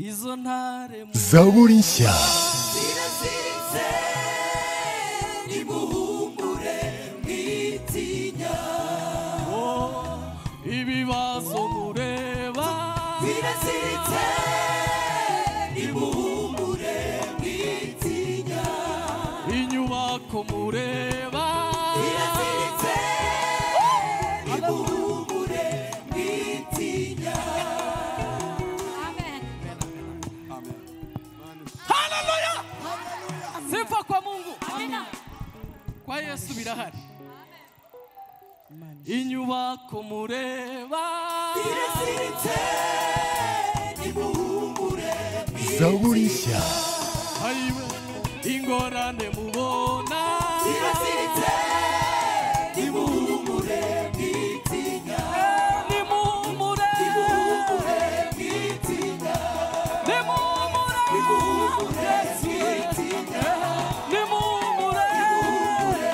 izo ntare mu zaburi nshya ziraziritse nimuhumure mwitinya ibibazo mureba biraziritse nimuhumure mwitinya inyubako mureba biraziritse nimuhumure mwitinya Amen. haleluya sifa kwa mungu kwa yesu birahari inyubako mureba zaburi nshya ayiwe ingorane mubona nimuhumure nimuhumure Yesu, Yesu. Nimuhumure. Nimuhumure.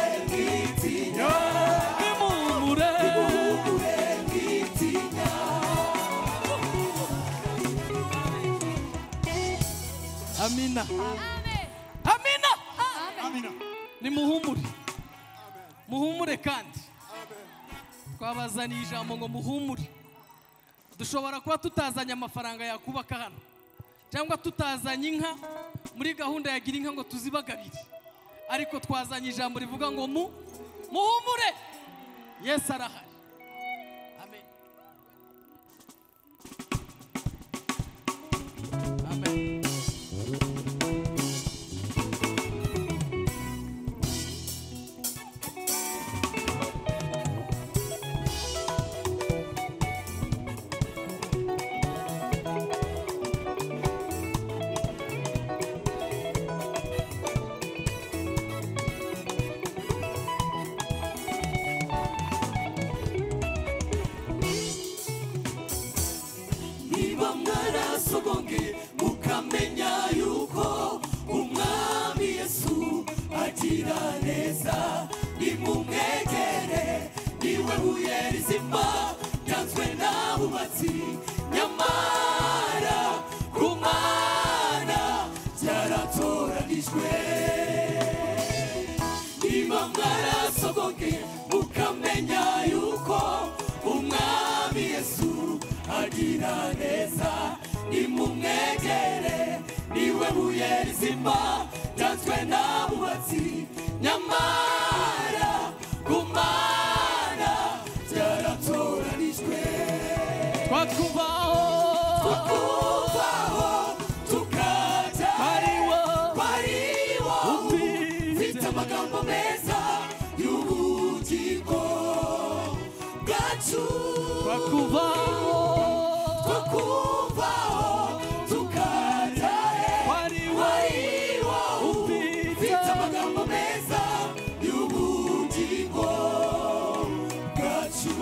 amina Amen. amina Amen. nimuhumure muhumure kandi twabazaniye ijambo ngo muhumure dushobora kuba tutazanye amafaranga yakubaka hano cyangwa tutazanye inka muri gahunda ya gira inka ngo tuzibagarire ariko twazanye ijambo rivuga ngo mu muhumure yesu arahari amen amen niba mwarasogonge mukamenya yuko umwami yesu agira neza nimumwegere niwe buye rizima ryanzwe n'abubatsi nyamara kumana byaratoranijwe niba mwarasogonge mukamenya yuko umwami yesu agira neza nimumwegere niwe buye rizima ryanzwe n'abubatsi nyamara gumana byaratoranijwe twatwubaho kuvaho tukajya ariwo bariwo ufite mfite amagambo meza y'ubugingo bwacu twatwubaho two kuvaho tukajya he ariwo bariwo ufite mfite amagambo meza y'ubugingo bwacu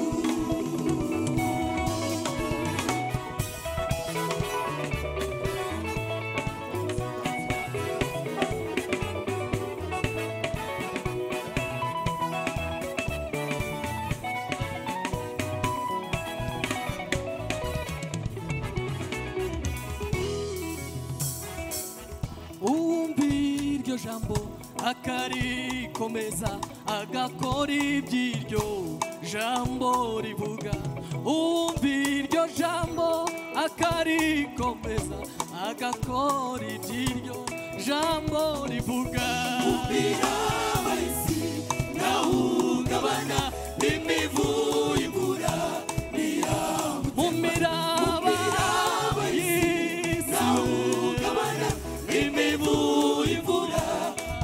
uwumva iryo jambo akarikomeza agakora iby'iryo jambo rivuga uwumva iryo jambo akarikomeza agakora iby'iryo jambo rivuga birabahizi ntahungabana n'imivuyigura niyama mu miraba y'isi ntahungabana n'imivuyigura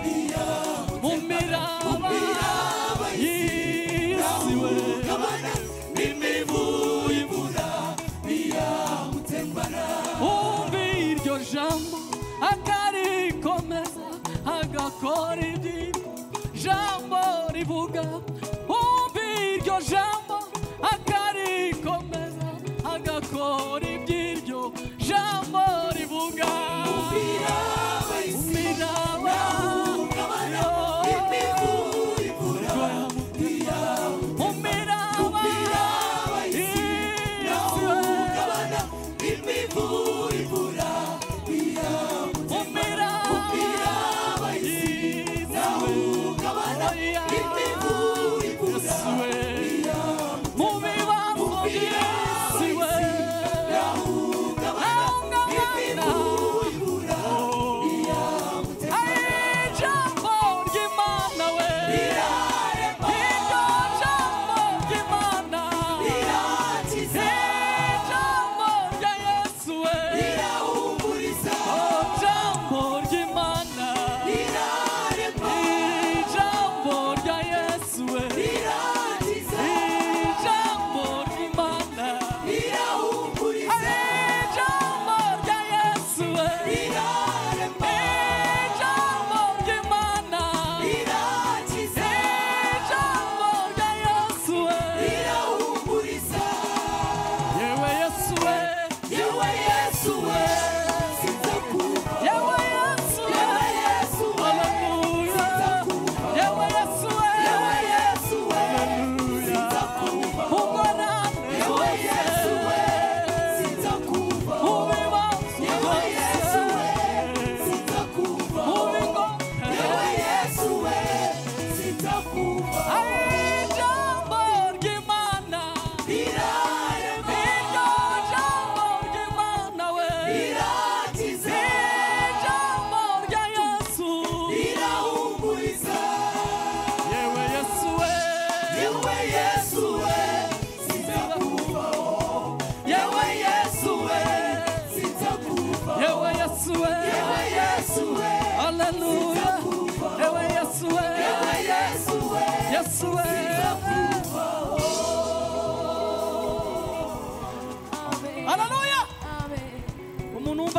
niyama mu miraba y'isi we ntahungabana n'imivuyigura niyamutembana umva iryo jambo akarikomeza agakora iby'iryo jambo rivuga umva iryo jambo akarikomeza agakora iby'iryo jambo rivuga birabahizi umiraba ntahungabana n'imivuyigura niyama umiraba birabahizi Yesu. ntahungabana n'imivuyigura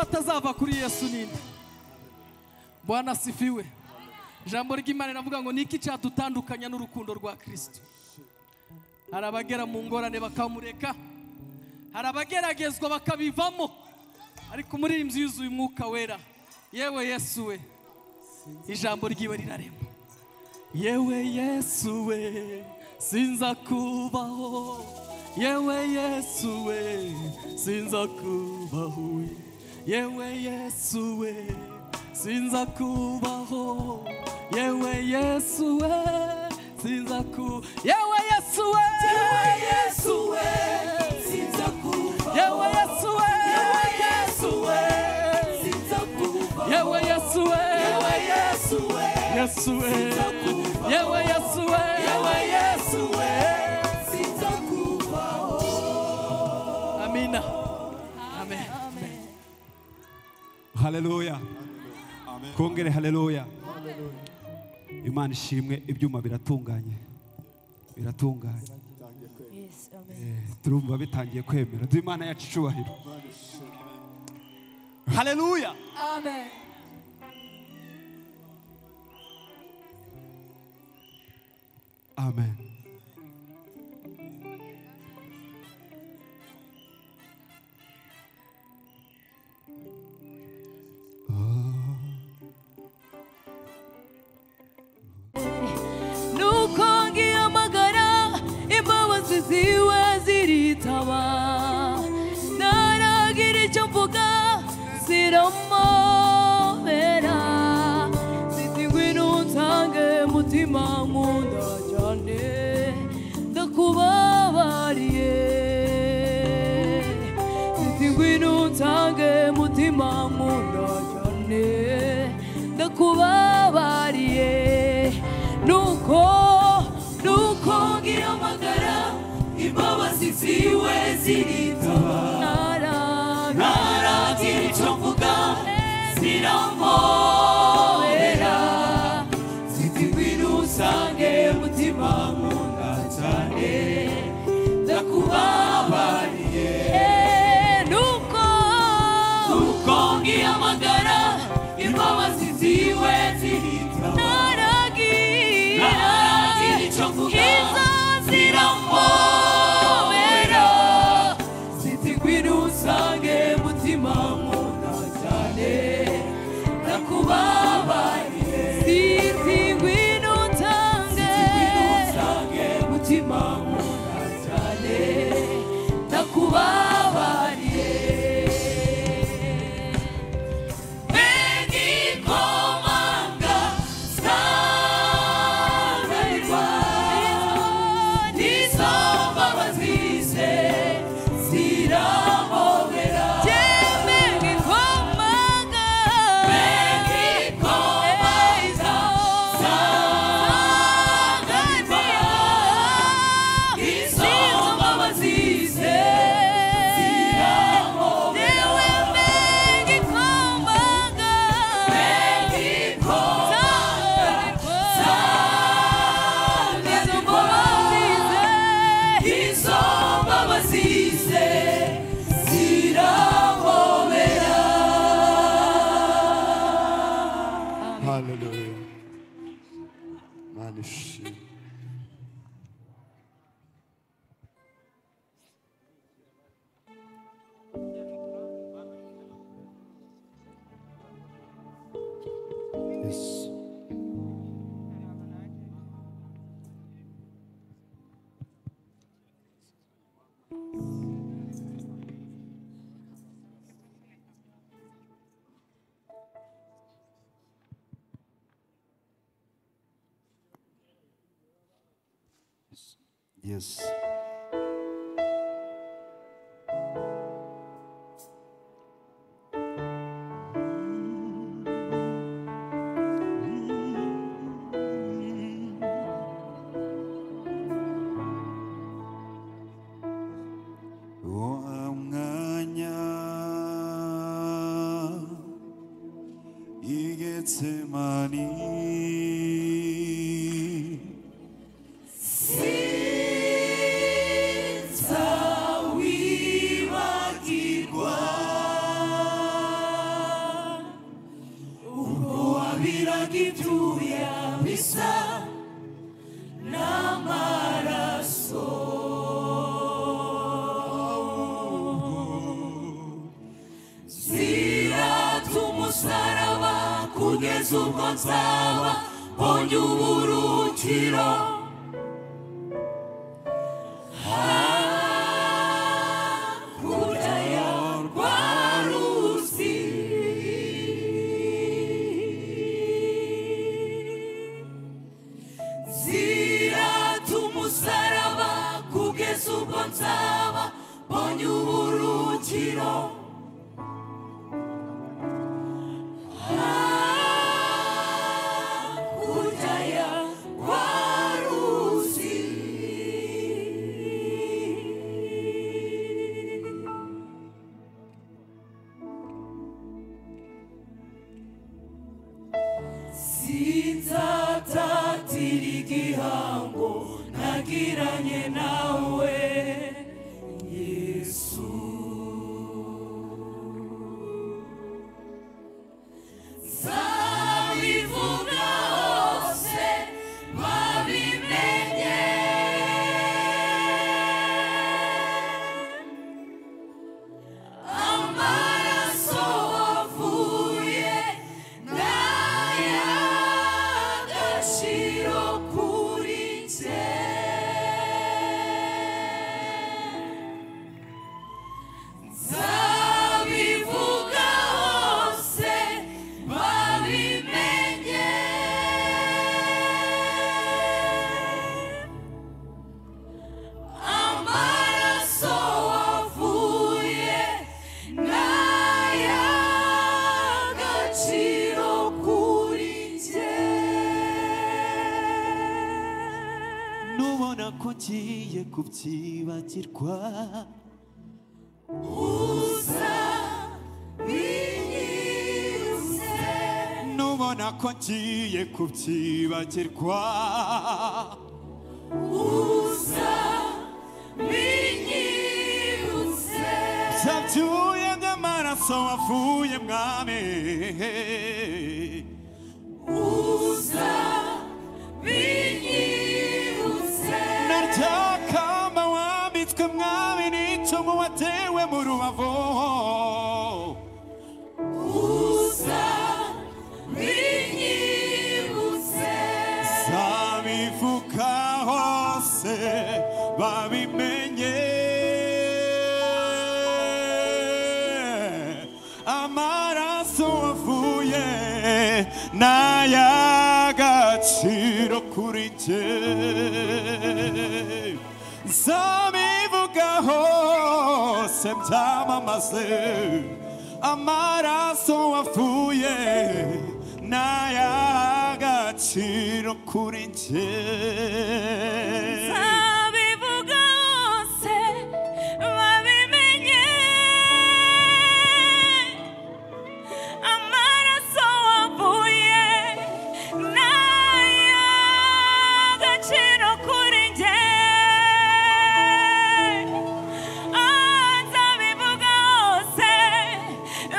atazava kuri yesu ninde bwana sifiwe ijambo ry'imana riravuga ngo niki cyadutandukanya n'urukundo rwa kristo hari abagera mu ngorane bakamureka hari abageragezwa bakabivamo ariko muri iyi nzu yuzuye umwuka wera yewe yesu we ijambo ry'iwe rirarema yewe yesu we sinza kubaho yewe yesu we sinza kubaho yewe yesu we sinza kubaho yewe yesu we sinza ku yewe yesu we yewe yesu we sinza kubaho yewe yesu we yewe yesu we sinza kubaho yewe yesu we yewe yesu we yesu we yewe yesu we yewe yesu we sinza kubaho amina amen haleluya twongere haleluya imana ishimwe ibyuma biratunganye biratunganye Yes, amen. turumva bitangiye kwemera duha imana yacu icyubahiro haleluya Amen. amen nuko ngiyamagara imbabazi ziwe ziritaba ntaragira icyo mvuga ziramobera ziti ngwino unsange mutima nkunda cyane ndakubabariye ziti ngwino unsange mutima nkunda cyane ndakubabariye nuko nuko ngihamagara imbabazi ziwe ziritaba ntaragira icyo mvuga ziramporera ziti ngwino usange mutima nkunda cyane ndakubabariye nuko nuko ngihamagara imbabazi ziwe ziritaba naragira icyo mvuga ziramporera ziti ngwino usange mutima nkunda cyane ndakubabariye ziti ngwino usange mutima nkunda cyane ndakubabariye Megikomanga sanganirwa n'izo mbabazi ze zirahobera Megikomanga sanganirwa n'izo mbabazi ze zirahobera Haleluya. Imana ishimwe. Yesu. Yes. Uwo mwanya i Getsemani sinzawibagirwa ibyuya bisa n'amaraso zirata umusaraba kugeza ubwo nzaba mbonye uburukiro hakurya ya rwa ruzi zirata umusaraba kugeza ubwo nzaba mbonye uburukiro hakurya ya rwa ruzi sinzatatira igihango nagiranye nawe yesu nzabivuga hose babimenye amaraso wavuye n'ay'agaciro kuri njye nzabivuga hose babimenye amaraso wavuye n'ay'agaciro kuri njye nubona ko ngiye kubyibagirwa uza binyuze nubona ko ngiye kubyibagirwa uza binyuze byabyuye by'amaraso wavuye mwami uza binyuze na rya kamba wambitswe mwami n'icumu watewe mu rubavu uza binyuze zabivuka hose babimenye amaraso wavuye n'ay'agaciro kuri jye zabivuga hose byamamaze amaraso wavuye n'ay'agaciro kuri jye abivuga hose babimenye amaraso wavuye n'ay'agaciro kuri njye azabivuga hose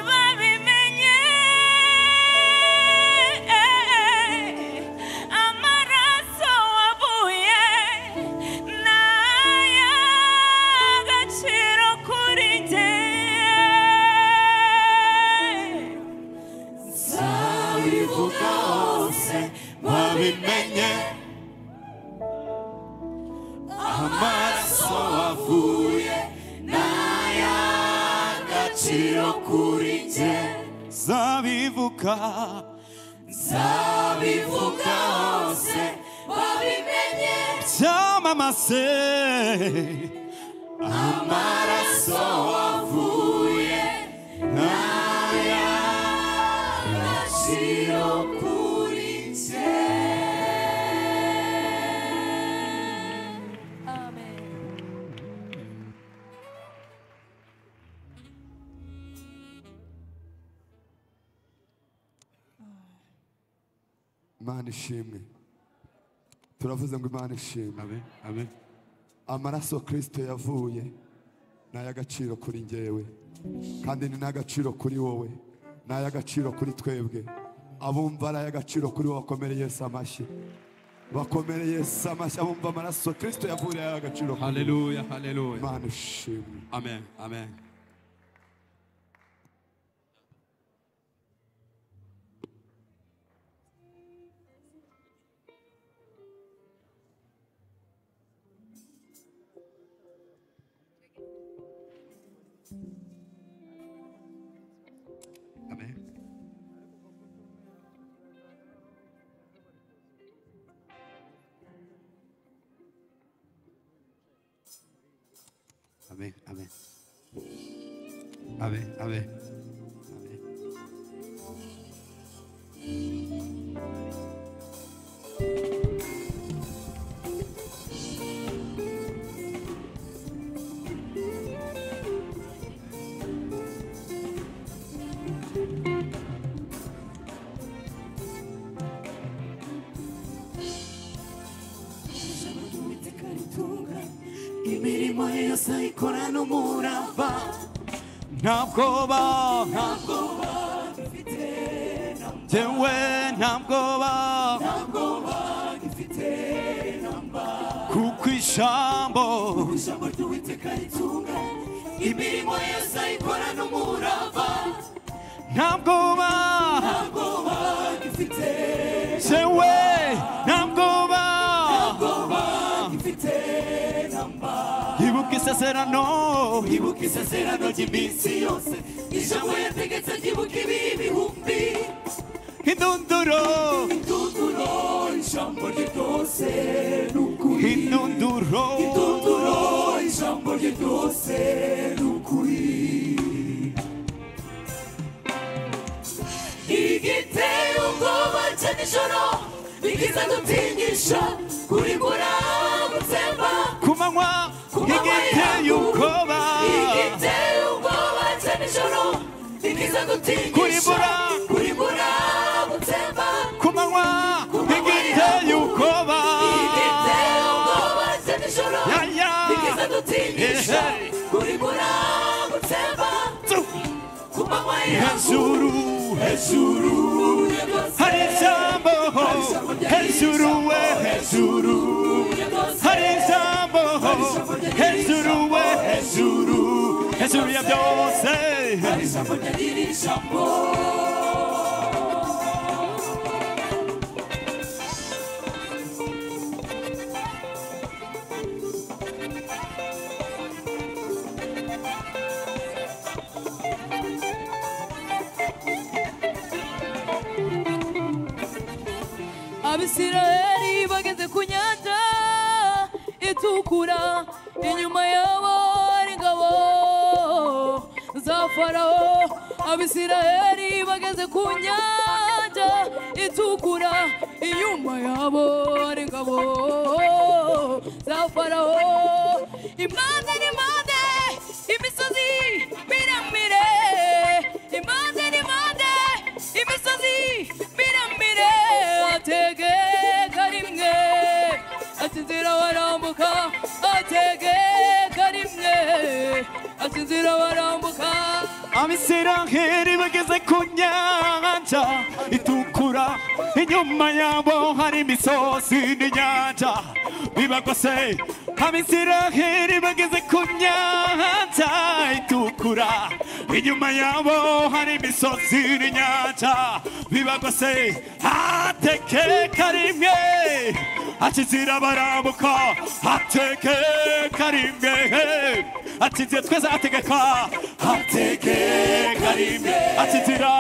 babimenye amaraso wavuye n'ay'agaciro kuri njye zabivuga hose babimenye amaraso wavuye n'ay'agaciro kuri njye zabivuka zabivuga hose babimenye byamamase amaraso wavuye n'ay'agaciro kuri njye amen imana ishimwe turavuze ngo imana ishimwe amen amen amaraso kirisito yavuye ni ay'agaciro kuri njyewe kandi ni n'agaciro kuri wowe ni ay'agaciro kuri twebwe abumva ari ay'agaciro kuri wowe bakomere yesu amashyi bakomere yesu amashyi abumva amaraso kirisito yavuriye ay'agaciro kuri wowe haleluya haleluya imana ishimwe amen amen Amen, amen. Amen, amen. Amen. ijambo ry'uwiteka ritunga imirimo ye yose ayikorana umurava nta bwoba ifite na jyewe nta bwoba bwoba ifite na mba kuko ijambo ijambo ry'uwiteka ritunga imirimo ye yose ayikorana umurava nta bwoba nta bwoba ifite jyewe nta bwoba bwoba ifite na mba ibuka isezerano ibuka isezerano ry'iminsi yose ijambo yategetse ryibuka ibi bihumbi indunduro indunduro ijambo rye ryose ni ukuri indunduro indunduro ijambo rye ryose ni ukuri igiteye ubwoba cya nijoro bigiza dutinyisha kuri gutsemba ku manywa igiteye ubwoba igiteye ubwoba cya nijoro bigiza dutinyisha Kuribura. kuribura gutsemba ku manywa igiteye ubwoba igiteye ubwoba cya nijoro Yaya. bigiza dutinyisha Ehe. kuribura gutsemba ku manywa hejuru hejuru ya byose hari ijambo hejuru we hejuru ya byose hari ijambo hejuru we hejuru hejuru ya byose hari ijambo ryari ijambo abisirayeli bageze ku nyanja itukura inyuma yabo hari ingabo za farawo abisirayeli bageze ku nyanja itukura inyuma yabo hari ingabo za farawo impande n'impande imisozi miremire impande n'impande imisozi miremire atege karimwe ati inzira warambuka atege karimwe ati inzira warambuka abisiraheli bageze ku nyanja itukura inyuma yabo hari imisozi n'inyanja bibagose abisiraheli bageze ku nyanja itukura inyuma yabo hari imisozi n'inyanja bibagose ateke karimwe akizira barambuka ateke karimwe akiziye twese ategeka ateke karimwe akizira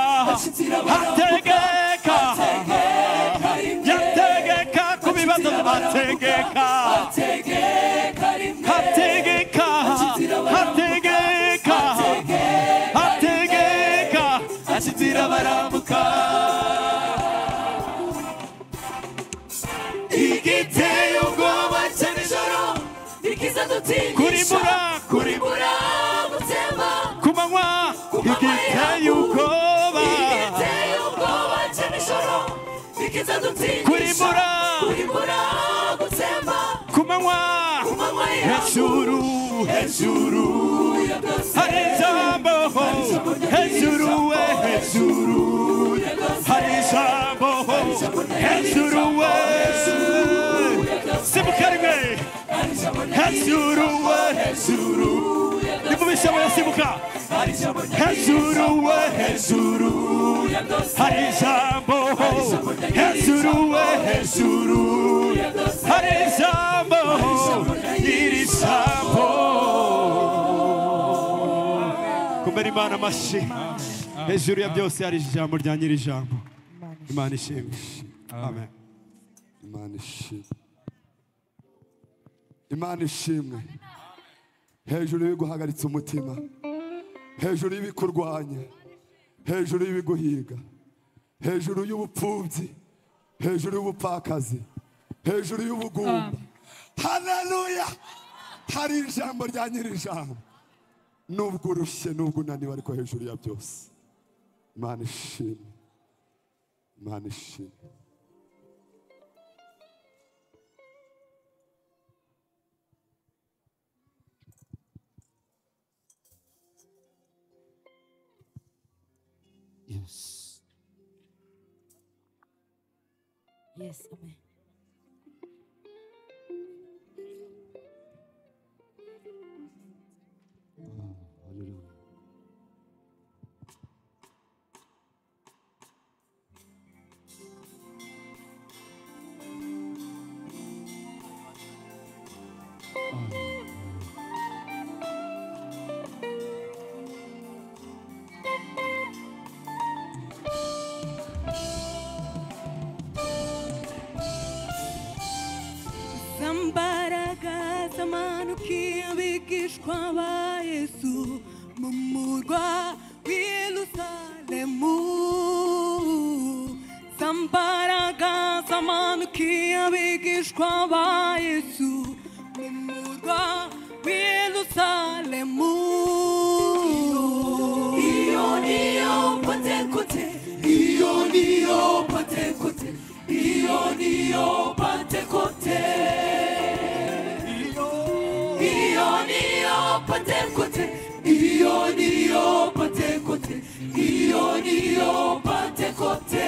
ategeka yategeka ku bibazo ategeka ategeka ategeka ategeka akizira barambuka igiteye ubwoba cya nijoro bigiza dutinyisha Kuribura. kuribura gutsemba ku manywa igiteye ubwoba igiteye ubwoba cya nijoro bigiza dutinyisha Kuribura. kuribura gutsemba ku manywa ku manywa yabo hejuru hejuru ya byose hari ijambo hejuru we hejuru ya byose hari ijambo hejuru we simuka rimwe hejuru we hejuru nimumisha we simuka hejuru we hejuru hari ijambo hejuru we hejuru hari ijambo iri jambo kumera imana amashyi hejuru ya byose hari ijambo rya nyiri ijambo imana ishimisha amen imana ishimwe imana ishimwe hejuru y'ibiguhagaritse umutima hejuru y'ibikurwanya hejuru y'ibiguhiga hejuru y'ubupfubyi hejuru y'ubupfakazi hejuru y'ubugumba haleluya hari ijambo rya nyir'ijambo nubwo urushye nubwo unaniwe ariko hejuru ya byose imana ishimwe imana ishimwe Yes. Yes, amen. Hallelujah. zambaraga zamanukiye abigishwa ba yesu mu murwa w'i yerusalemu zambaraga zamanukiye abigishwa ba yesu mu murwa w'i yerusalemu iyo niyo patekote iyo niyo patekote iyo niyo patekote iyo niyo patekote iyo niyo patekote iyo niyo patekote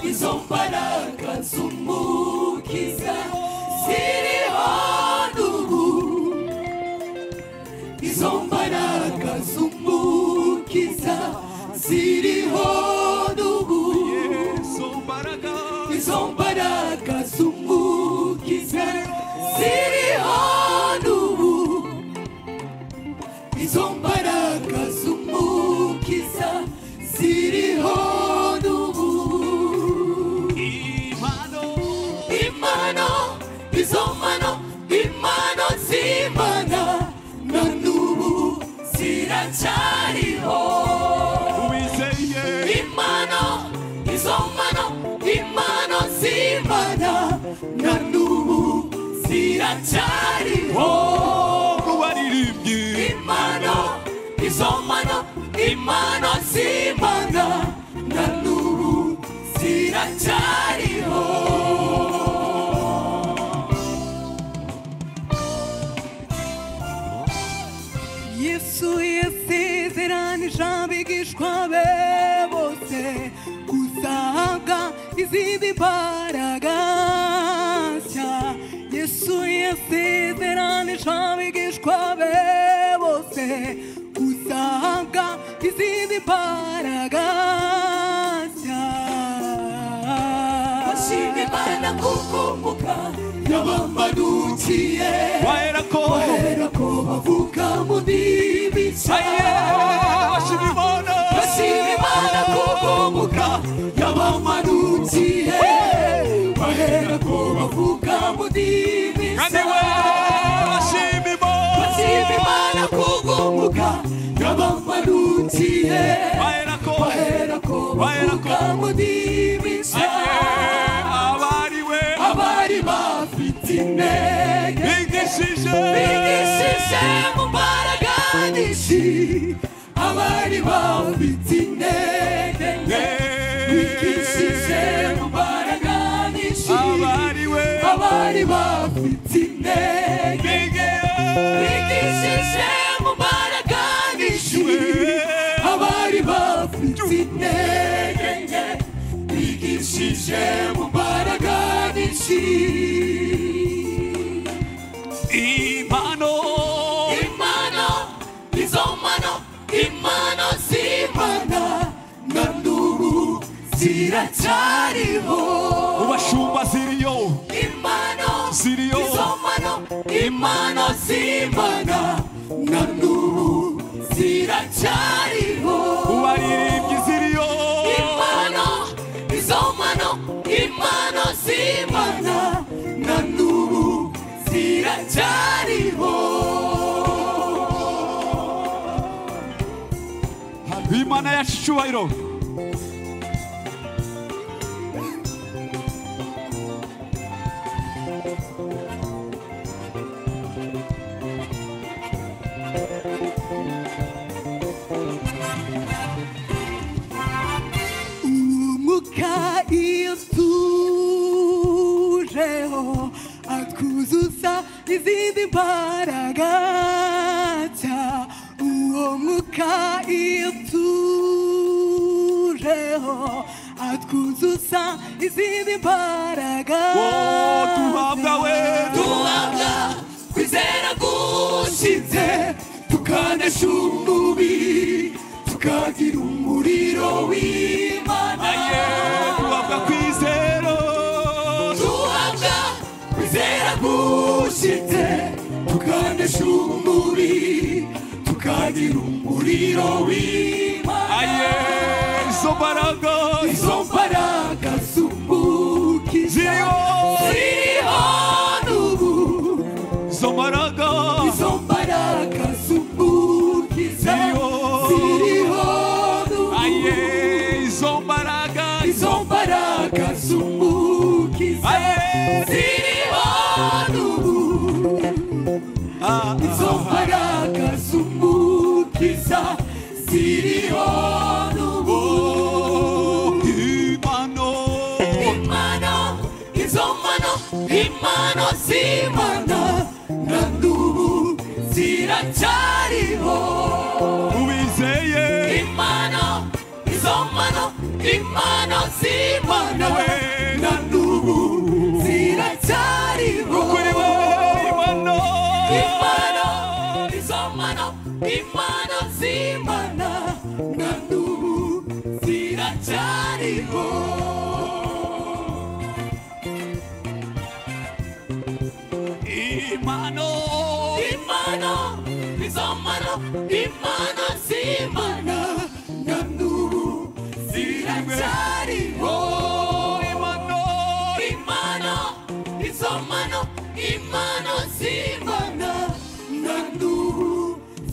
izo mbaraga z'umukiza ziriho n'ubu izo mbaraga z'umukiza ziriho n'ubu izo mbaraga z'umukiza ziriho n'ubu izo mbaraga z'umukiza ziriho n'ubu imano izo mano imano z'imana na n'ubu ziracyariho wizeye imano izo mano imano z'imana na n'ubu ziracyariho waririmbyi imano izo mano imano z'imana na n'ubu ziracyariho yesu yasezeranije abigishwa be bose kuzahabwa izindi mbaraga nshya yesu yasezeranije abigishwa be bose kuzahabwa izindi mbaraga nshya bashima imana kuko umuga yabamanukiye wahera ko bahera ko bavuga mu ndimi nshya bashima imana bashimimana kugoboka yabamanukiye bahera ko bavuga mu ndimi kandi we bashima imana bashimimana kugoboka yabamanukiye wahera ko bahera ko bavuga mu ndimi nshya abariwe abari bafite intege bigishije bigishije mu mbaraga nyinshi abari bafite intege nke bigishije mu mbaraga nyinshi abariwe abari bafite intege nke bigishije mu mbaraga nyinshi abari bafite intege nke bigishije ziracyariho ubashumba ziriyo impano ziriyo izo mpano impano z'imana na n'ubu ziracyariho ubaririmbyi ziriyo impano izo mpano impano z'imana na n'ubu ziracyariho imana yacu icyubahiro umwuka iyo tujeho akuzuza izindi mbaraga nshya uwo mwuka iyo tujeho atwuzuza izindi mbaraga Wo, duhabwa we, duhabwa kwizera gushitse tukanesha umubiri tukagira umuriro w'imana duhabwa kwizero duhabwa kwizera gushitse tukanesha umubiri tukagira umuriro w'imana aye izo mbaraga izo mbaraga z'umukisa ziriyo ziriho n'ubu izo mbaraga izo mbaraga z'umukisa Ziriho. ziriho n'ubu aye izo mbaraga izo mbaraga z'umukisa aye ziriho n'ubu Ah, izo mbaraga z'umukisa ziriho n'ubu oh, imano impano izo mpano impano z'imana na n'ubu ziracyariho ubizeye impano izo mpano impano z'imana na n'ubu ziracyariho kuri we imano impano izo mpano impano z'imana na n'ubu ziracyariho imano impano izo mpano impano z'imana na n'ubu ziracyariho imano impano izo mpano impano z'imana na n'ubu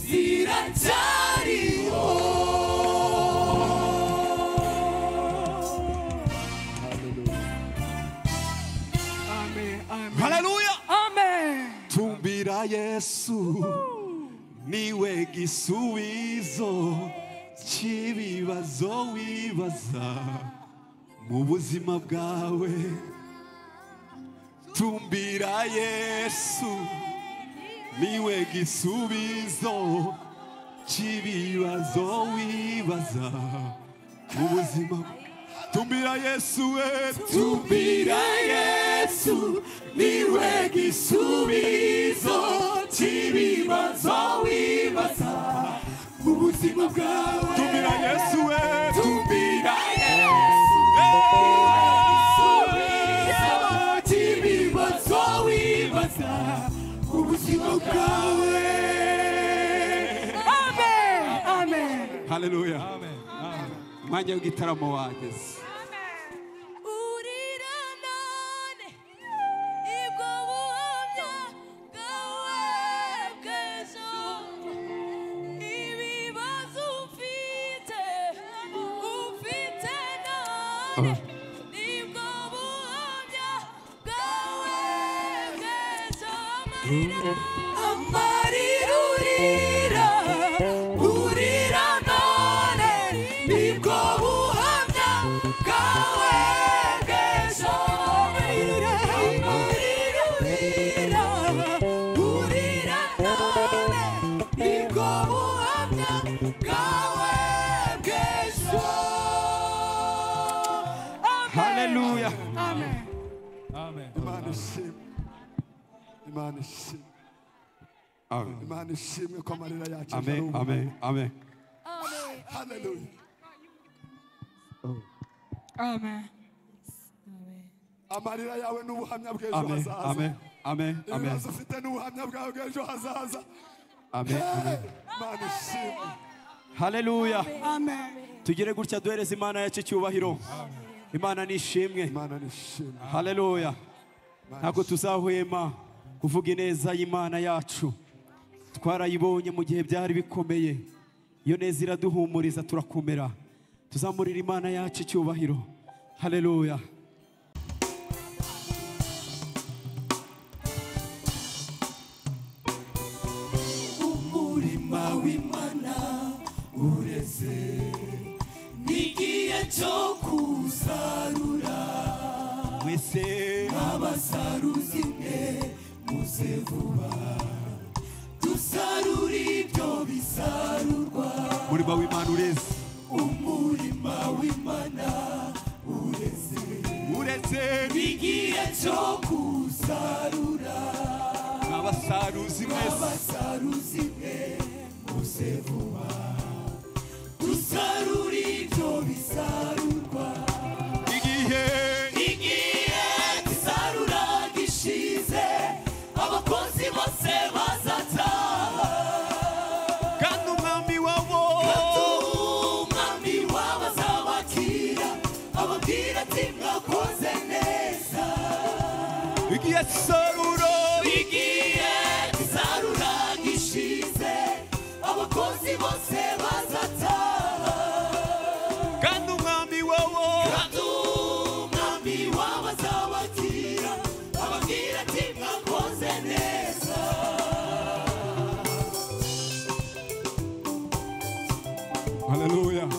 ziracyariho haleluya amen tumbira yesu niwe gisubizo cy'ibibazo wibaza mu buzima bwawe tumbira yesu niwe gisubizo cy'ibibazo wibaza mu buzima bwawe tumbira yesu we tumbira yesu niwe gisubizo cy'ibibazo wibaza mu buzima bwawe tumbira yesu we tumbira yesu ibibazo wibaza ubuzima bwawe amen amen haleluya umwanya w'igitaramo wageze urira none ibwo buhamya bwawe bw'ejo ibibazo ufite ufite none nibwo buhamya bwawe bw'ejo amarira amarira urira urira none nibwo buhamya bwawe bw'ejo amarira amarira urira urira none nibwo buhamya bwawe bw'ejo haleluya imana ishimwe imana ishimwe imana ishimwe ko amarira yacu amen amen amen haleluya amen amarira yawe n'ubuhamya bw'ejo Amen. hazaza Amen. Amen. Amen. ibibazo ufite n'ubuhamya bwawe bw'ejo hazaza Amen. Amen. mana ishimwe haleluya amen tugire gutya duhereze imana yacu icyubahiro imana nishimwe imana nishimwe haleluya ntabwo tuzahwema kuvuga ineza y'imana yacu twarayibonye mu gihe byari bikomeye iyo neza iraduhumuriza turakomera tuzamurira imana yacu icyubahiro haleluya umurima w'imana ureze n'igihe cyo kusarura mwese abasaruzi mwe muze vuba dusarure ibyo bisarurwa umurimo w'imana ureze umurima w'imana ureze ureze n'igihe cyo kusarura abasaruzi mwese abasaruzi mwe muze vuba dusarure ibyo bisarurwa igihe igihe gisarura gishize abakozi bose bazataha kandi umwami wawo umwami wabazabakira ababwira ati mwakoze neza igihe saruro igihe gisarura gishize abakozi bose bazataha kandi umwami wawo kandi umwami wabazabakira ababwira ati mwakoze neza Hallelujah.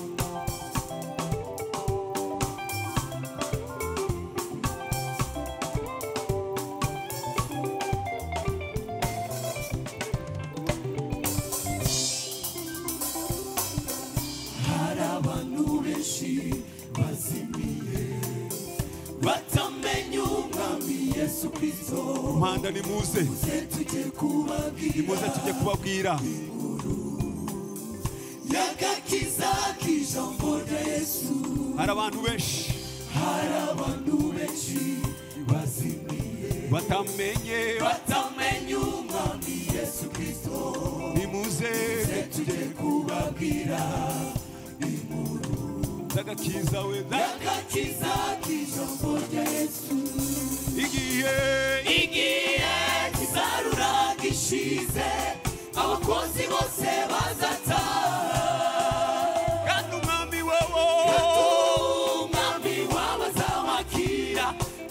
hari abantu benshi bazimiye batamenya umwami yesu kirisito impanda nimuze muze tujye kubabwira nimuze tujye kubabwira y'agakiza k'ijambo rya yesu hari abantu benshi hari abantu benshi bazimiye batamenye batamenya umwami yesu kirisito nimuze muze tujye kubabwira z'agakiza we y'agakiza k'ijambo rya yesu igihe igihe kizarura gishize abakozi bose bazataha kandi umwami wawo umwami wabazabakira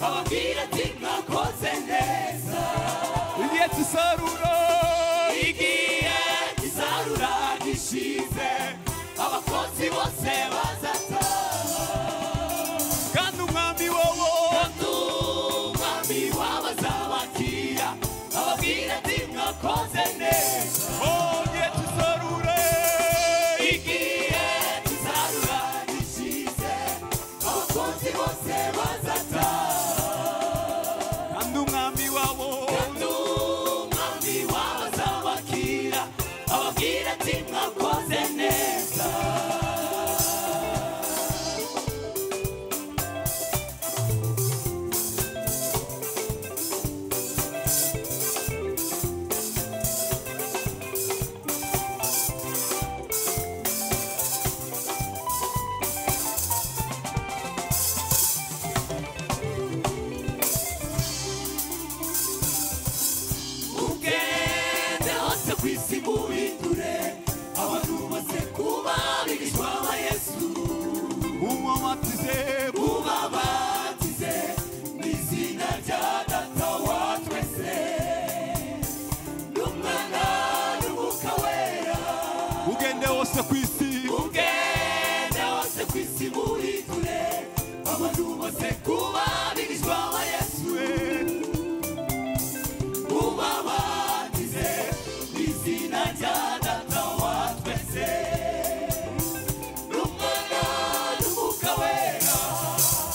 ababwira ati mwakoze neza igihe cy'isaruro igihe kizarura gishize abakozi bose bazataha kandi umwami wawo kandi umwami wabazabakira ababwira ati mwakoze neza oh igihe cy'isaruro igihe kizarura gishize abakozi bose bazataha kandi umwami wawo kandi umwami wabazabakira ababwira ati mwakoze neza ugende hose ku isi muhindure abantu bose kuba abigishwa ba yesu umwamatize ubabatize mu izina rya data wa twese n'umwana n'umwuka wera ugende wose ku isi ugende hose ku isi muhindure abantu bose kuba abigishwa ba yesu ubabatize mu izina rya data wa twese n'umwana n'umwuka wera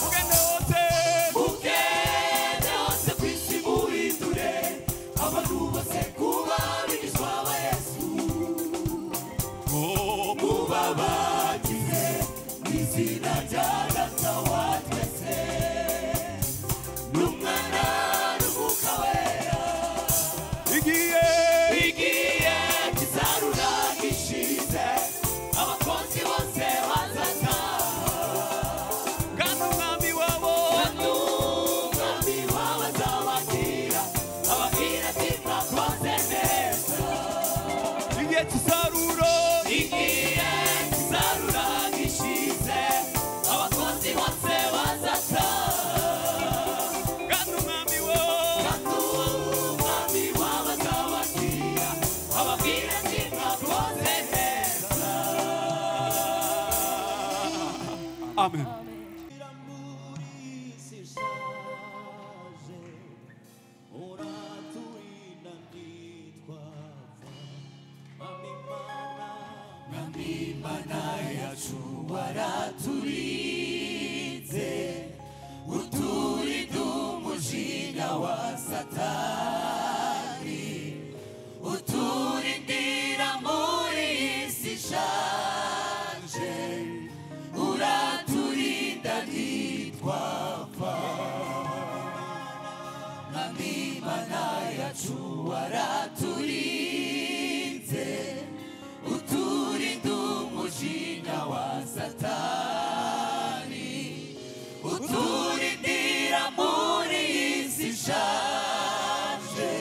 ugende wose ugende hose ku isi muhindure abantu bose kuba abigishwa ba yesu mubabatize mu izina rya data wa umusaruro igiye kuzarura gishize abakozi bose bazata kandi umwami wo kandi uwo umwami wabazababwira ababwira ati mwakoze neza Amen. waraturinze uturinde umujinya wa satani uturindira muri iyi si ishaje uraturinda ntitwapfa mwami imana yacu waraturinze uturinde umujinya wa satani uturindira muri iyi si ishaje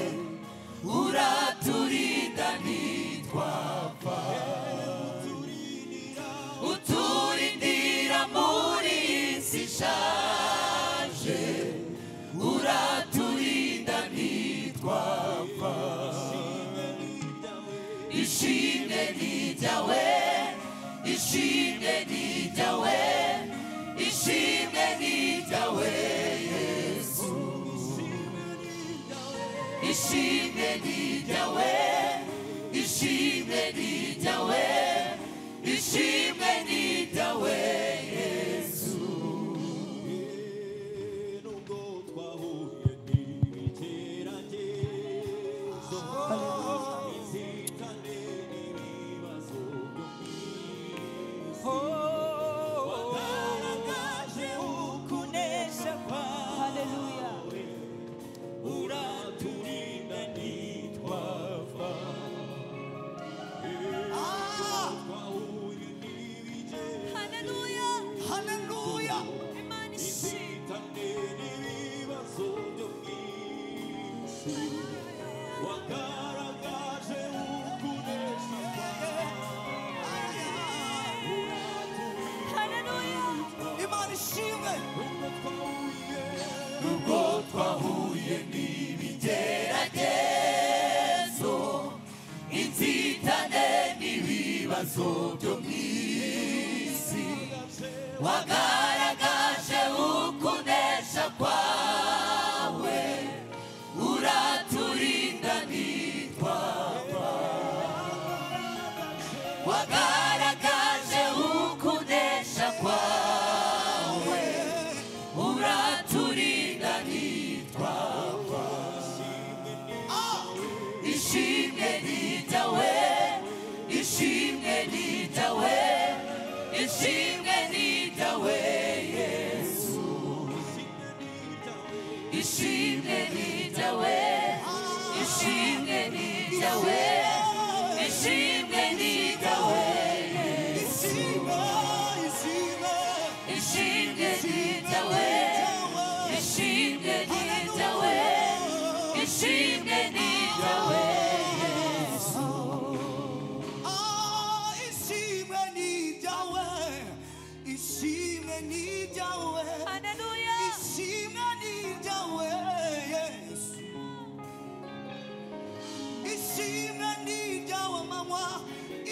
uraturinda ntitwapfa uturindira muri iyi si ishaje uraturinda ntitwapfa ishimwe n'ijyawe ishimwe n'ijyawe ishimwe n'ijyawe yesu ishimwe n'ijyawe ishimwe n'ijyawe ishimwe n'ijyawe yesu nubwo twahuye n'ibigeragezo inzitane n'ibibazo byo ku isi wagaragaje ukunesha kwawe uraturinda ntitwapfa twahuye n'ibigeragezo Haleluya Izitane n'ibibazo byo mu isi Wagaragaje ukunesha kwawe Nubwo twahuye Nubwo twahuye n'ibigeragezo Inzitane n'ibibazo byo mu isi Wagaragaje ukunesha kwawe Uraturinda ntitwapfa Wagaragaje ukunesha kwawe Uraturinda ntitwapfa Ishimwe n'ijyawe Ishimwe n'ijyawe Ishimwe n'ijyawe Yesu Ishimwe n'ijyawe Ishimwe n'ijyawe Ishimwe n'ijyawe Ishimwe n'ijyawe Ishimwe n'ijyawe Ishimwe n'ijyawe ishimwe n'ijyawe mama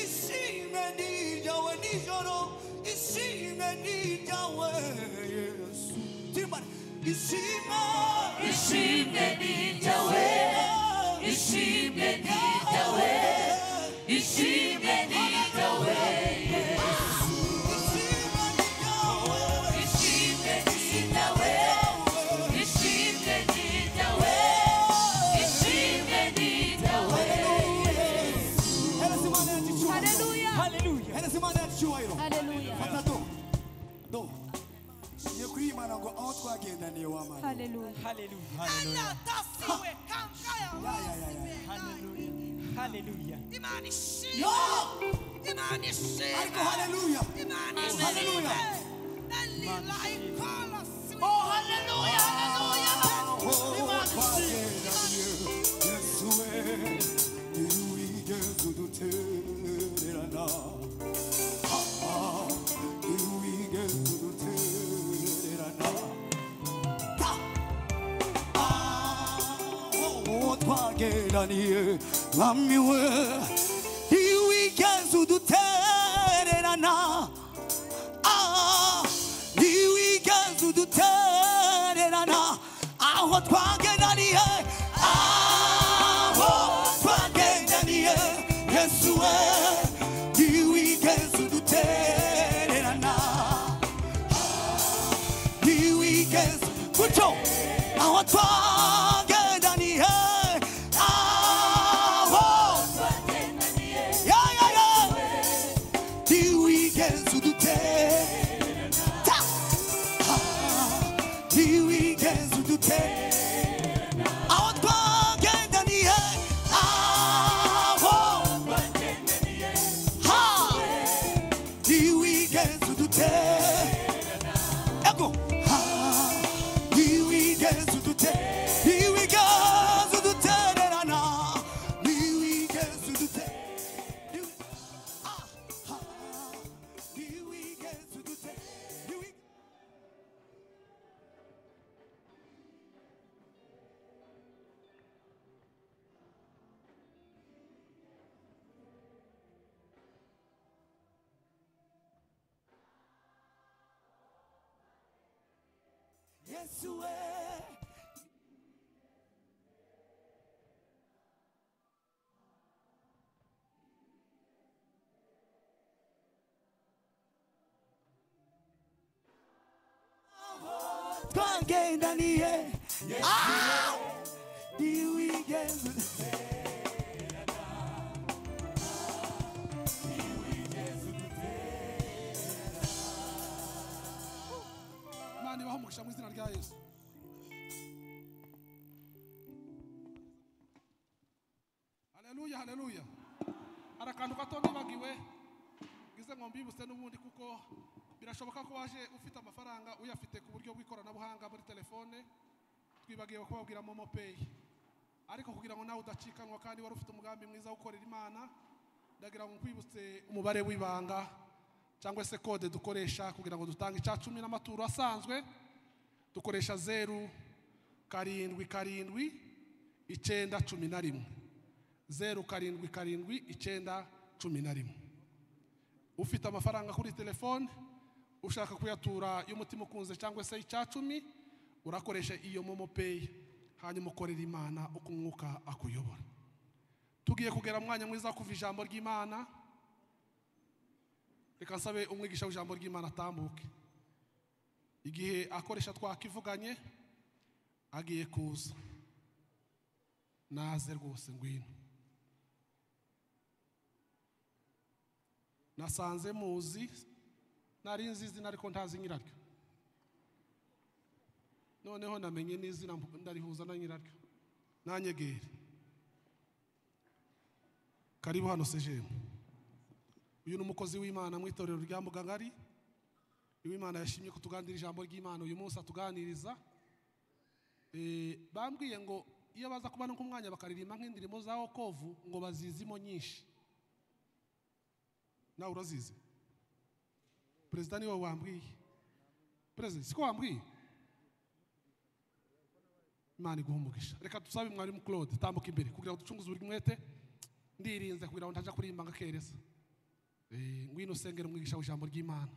ishimwe n'ijyawe nijoro ishimwe n'ijyawe yesu tirimane ishimwe Ishimwe n'ijyawe Ishimwe n'ijyawe Ishimwe n'ijyawe Yesu Ishimwe n'ijyawe Ishimwe n'ijyawe Ishimwe n'ijyawe hereza imana yacu icyubahiro Haleluya. hereza imana yacu icyubahiro Haleluya. fata do do ngiye kuyimana ngo aho twagendaniye wamana Haleluya. yo ariko haleluya haleluya Oh hallelujah hallelujah aho twagendaniye yesu we niyo wigeze udutera twageraniye mwami we iyo wigeze udutererana Ah, iyo wigeze udutererana aho twageraniye aho twageraniye yesu we iyo wigeze udutererana the weakest. Good job. Our target and the head. Yeah, yeah, yeah. The weakest to the test. The weakest to the test. Our target and the head. Ha! The weakest to the test. Ego. Ah, here we go to the te- here we go to the te-na-na-na. Here we go to the te- here we- ah, ah, here we go to the te- here we- Yes, we- twagendaniye Ah! Here we go to the Imana ibaha umugisha mu izina rya Yesu haleluya haleluya hari akantu gato nibagiwe ngize ngo mbibutse n'ubundi kuko birashoboka ko waje ufite amafaranga uyafite ku buryo bw'ikoranabuhanga muri telefone twibagiwe kubabwira momo peyi ariko kugira ngo nawe udacikanwa kandi wari ufite umugambi mwiza wo gukorera imana ndagira ngo nkwibutse umubare w'ibanga cyangwa se kode dukoresha kugira ngo dutange icya cumi n'amaturo asanzwe dukoresha zeru karindwi karindwi icyenda cumi na rimwe zeru karindwi karindwi icyenda cumi na rimwe ufite amafaranga kuri telefone ushaka kuyatura y'umutima ukunze cyangwa se icya cumi urakoresha iyo momo peyi hanyuma ukorera imana uko umwuka akuyobora tugiye kugera mu mwanya mwiza wo kuva ijambo ry'imana reka nsabe umwigisha w'ijambo ry'imana atambuke igihe akoresha twakivuganye agiye kuza naze rwose ngwino nasanze muzi nari nzi izina ariko ntazi nyiraryo noneho namenye n'izina mpu- ndarihuza na nyiraryo nanyegere karibu hano sejemu uyu ni umukozi w'imana mu itorero rya mugangari uw'imana yashimye kutuganira ijambo ry'imana uyu munsi atuganiriza Eh, bambwiye ngo iyo baza kuba no ku mwanya bakaririmba nk'indirimbo za okovu ngo bazizimo nyinshi nawe urazizi perezida niwe wambwiye perezida siko wambwiye imana iguha umugisha reka dusabe mwarimu claude tambuka imbere kugira ngo ducunguze buri mwete ndirinze kugira ngo ntaja kuririmba ngakereza Eh, ngwino usengera umwigisha w'ijambo ry'imana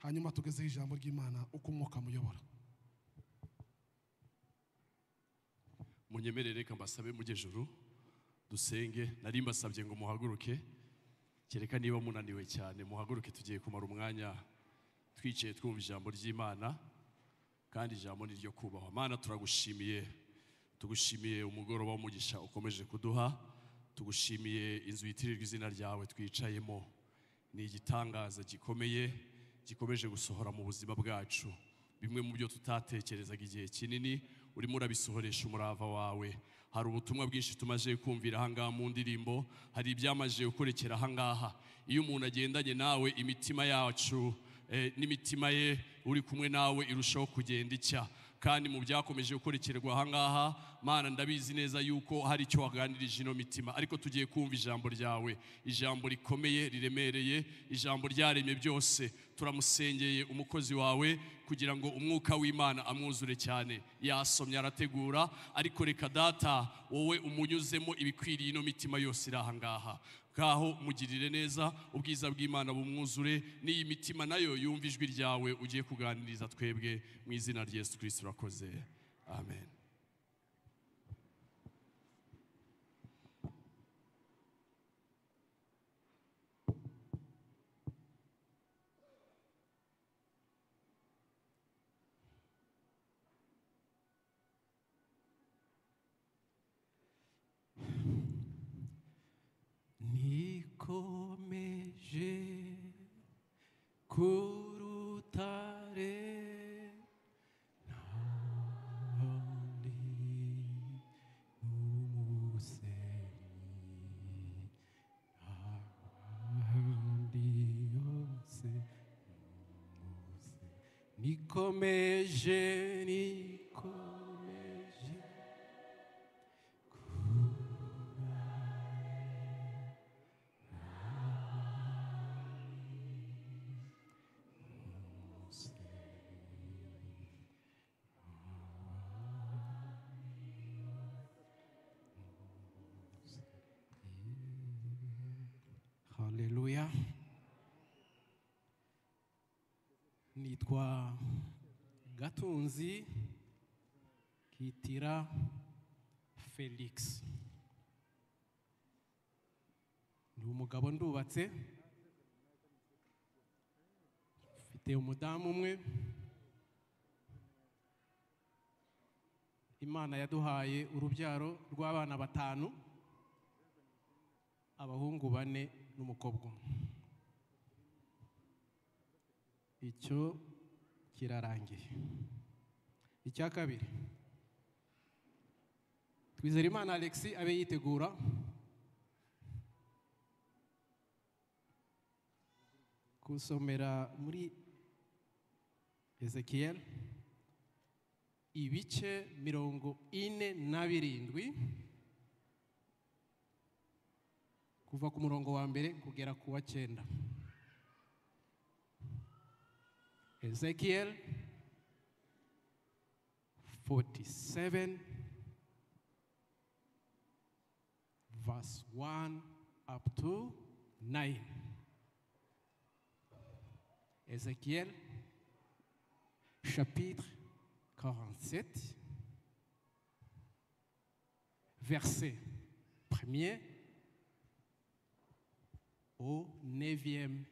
hanyuma tugezeho ijambo ry'imana uko umwuka muyobora munyemerere reka mbasabe mujye juru dusenge nari mbasabye ngo muhaguruke kereka niba munaniwe cyane muhaguruke tugiye kumara umwanya twicaye twumva ijambo ry'imana kandi ijambo ni ryo kubahwa mana turagushimiye tugushimiye umugoroba w'umugisha ukomeje kuduha tugushimiye inzu yitirirwa izina ryawe twicayemo ni igitangaza gikomeye gikomeje gusohora mu buzima bwacu bimwe mu byo tutatekerezaga igihe kinini urimo urabisohoresha umurava wawe hari ubutumwa bwinshi tumaze kumvira ahangaha mu ndirimbo hari ibyamaze gukurekera ahangaha iyo umuntu agendanye nawe imitima yacu eh, n'imitima ye uri kumwe nawe irushaho kugenda icya kandi mu byakomeje gukorekerwa aha ngaha mana ndabizi neza yuko hari icyo waganirije ino mitima ariko tugiye kumva ijambo ryawe ijambo rikomeye riremereye ijambo ryaremye byose turamusengeye umukozi wawe kugira ngo umwuka w'imana amwuzure cyane yasomye arategura ariko reka data wowe umunyuzemo ibikwiriye ino mitima yose iri aha ngaha ngaho mugirire neza ubwiza bw'imana bumwuzure n'iyi mitima nayo yumva ijwi ryawe ugiye kuganiriza twebwe mu izina rya yesu kirisiti urakoze amen nikomeje ku rutare nikomeje nikomeje haleluya nitwa gatunzi kitira felix ni umugabo ndubatse mfite umudamu umwe imana yaduhaye urubyaro rw'abana batanu abahungu bane n'umukobwa umwe icyo kirarangiye icya kabiri twizerimana alexi abe yitegura gusomera muri ezekiel ibice mirongo ine na birindwi kuva ku murongo wa mbere kugera ku wa cyenda ezekiel 47 verse 1 up to 9 ezekiel chapitre 47 verset premier au 9e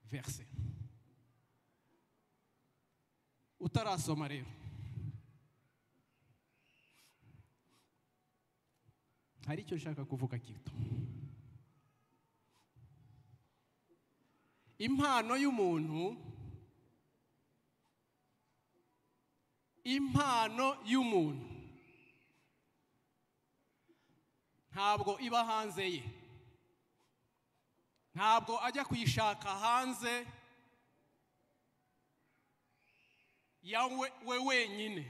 verset. Utarasoma rero. Hari icyo nshaka kuvuga gito. Impano y'umuntu impano y'umuntu ntabwo iba hanze ye ntabwo ajya kuyishaka hanze ya we we wenyine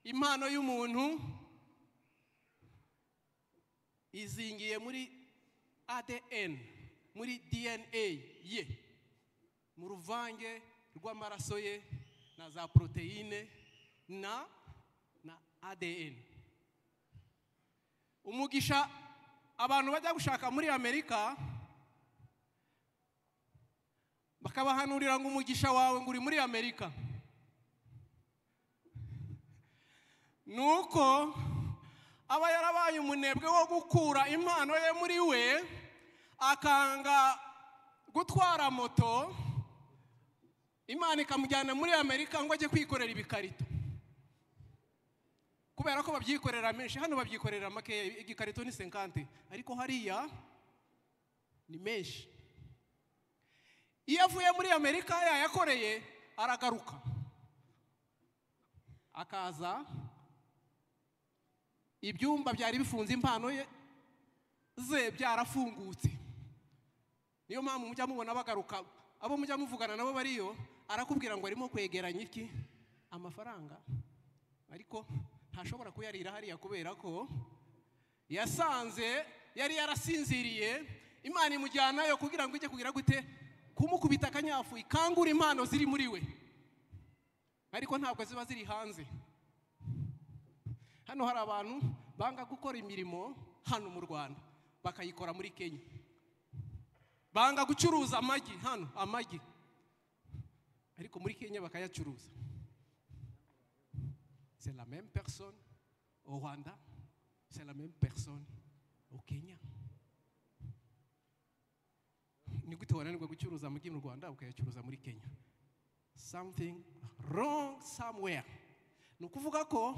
impano y'umuntu izingiye muri ADN muri DNA ye mu ruvange rw'amaraso ye na za poroteyine na na ADN umugisha abantu bajya gushaka muri amerika bakabahanurira ngo umugisha wawe ngo uri muri amerika ni uko aba yarabaye umunebwe wo gukura impano ye muri we akanga gutwara moto imana ikamujyana muri amerika ngo ajye kwikorera ibikarito kubera ko babyikorera menshi hano babyikorera makeya igikarito ni senkante ariko hariya ni menshi iyo avuye muri amerika yayakoreye aragaruka akaza ibyumba byari bifunze impano ye ze byarafungutse niyo mpamvu mujya mubona bagaruka abo mujya muvugana nabo bariyo arakubwira ngo arimo kwegeranya iki amafaranga ariko ntashobora kuyarira hariya kubera ko yasanze yari yarasinziriye imana imujyanayo kugira ngo ijye kugira gute kumukubita akanyafu ikangura impano ziri muri we ariko ntabwo ziba ziri hanze hano hari abantu banga gukora imirimo hano mu rwanda bakayikora muri kenya banga gucuruza amagi hano amagi ariko muri kenya bakayacuruza c'est la même personne au rwanda c'est la même personne au kenya ni gute wananirwa gucuruza amagi mu rwanda ukayacuruza muri kenya something wrong somewhere ni ukuvuga ko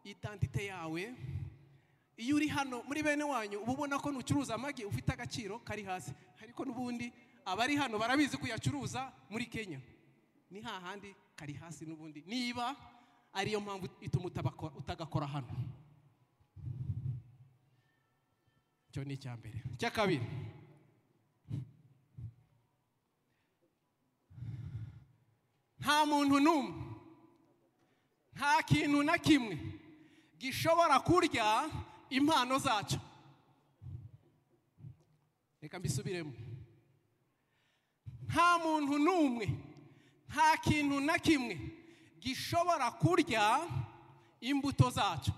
identite yawe iyo uri hano muri bene wanyu uba ubona ko ntucuruza amagi ufite agaciro kari hasi ariko n'ubundi abari hano barabizi kuyacuruza muri kenya ni hahandi kari hasi n'ubundi niba ariyo mpamvu ituma utabako- utagakora hano icyo ni icya mbere icya kabiri nta muntu n'umwe nta kintu na kimwe gishobora kurya impano zacyo reka mbisubiremo nta muntu n'umwe nta kintu na kimwe gishobora kurya imbuto zacyo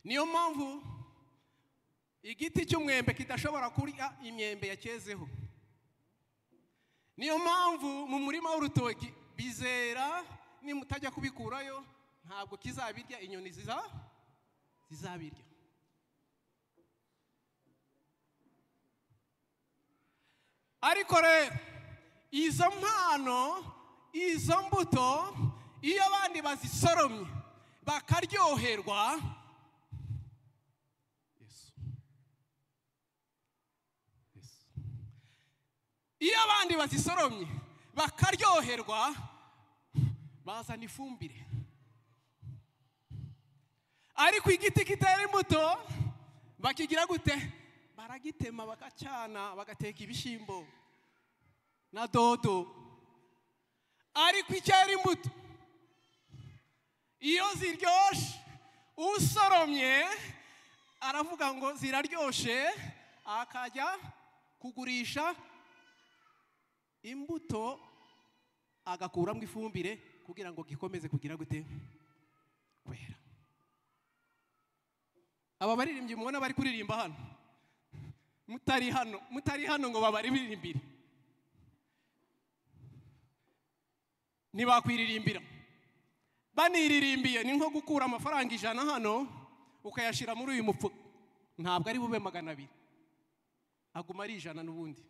niyo mpamvu igiti cy'umwembe kidashobora kurya imyembe yakezeho niyo mpamvu mu murima w'urutoki bizera nimutajya kubikurayo ntabwo kizabirya inyoni ziza zizabirya ariko rero izo mpano izo mbuto iyo abandi bazisoromye bakaryoherwa iyo abandi bazisoromye bakaryoherwa bazana ifumbire ariko igiti kitera imbuto bakigira gute baragitema bagacana bagateka ibishyimbo na dodo ariko icyera imbuto iyo ziryoshye usoromye aravuga ngo ziraryoshe akajya kugurisha imbuto agakuramo ifumbire kugira ngo gikomeze kugira gute kwera aba baririmbyi mubona bari kuririmba hano mutari hano mutari hano ngo babaririmbire ntibakwiririmbira baniririmbiye ni nko gukura amafaranga ijana hano ukayashyira muri uyu mufuka ntabwo ari bube magana abiri aguma ari ijana n'ubundi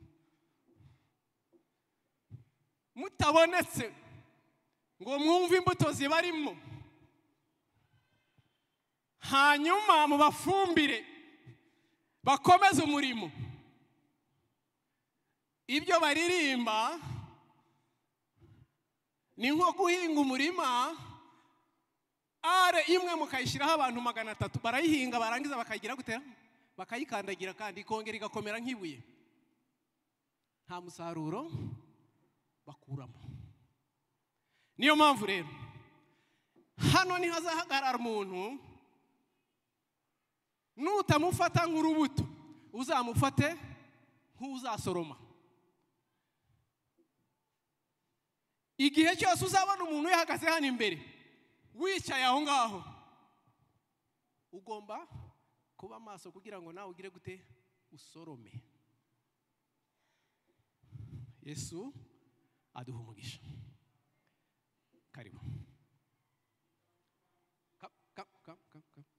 mutabonetse ngo mwumve imbuto zibarimo hanyuma mubafumbire bakomeze umurimo ibyo baririmba ni nko guhinga umurima are imwe mukayishyiraho abantu magana atatu barayihinga barangiza bakayigira gutera bakayikandagira kandi ikongera igakomera nk'ibuye nta musaruro bakuramo niyo mpamvu rero hano ntihazahagarara umuntu nutamufata nk'urubuto uzamufate nk'uzasoroma igihe cyose uzabona umuntu yahagaze hano imbere wicaye aho ngaho ugomba kuba maso kugira ngo nawe ugire gute usorome yesu aduha umugisha karibu Ka- ka- ka- ka- ka-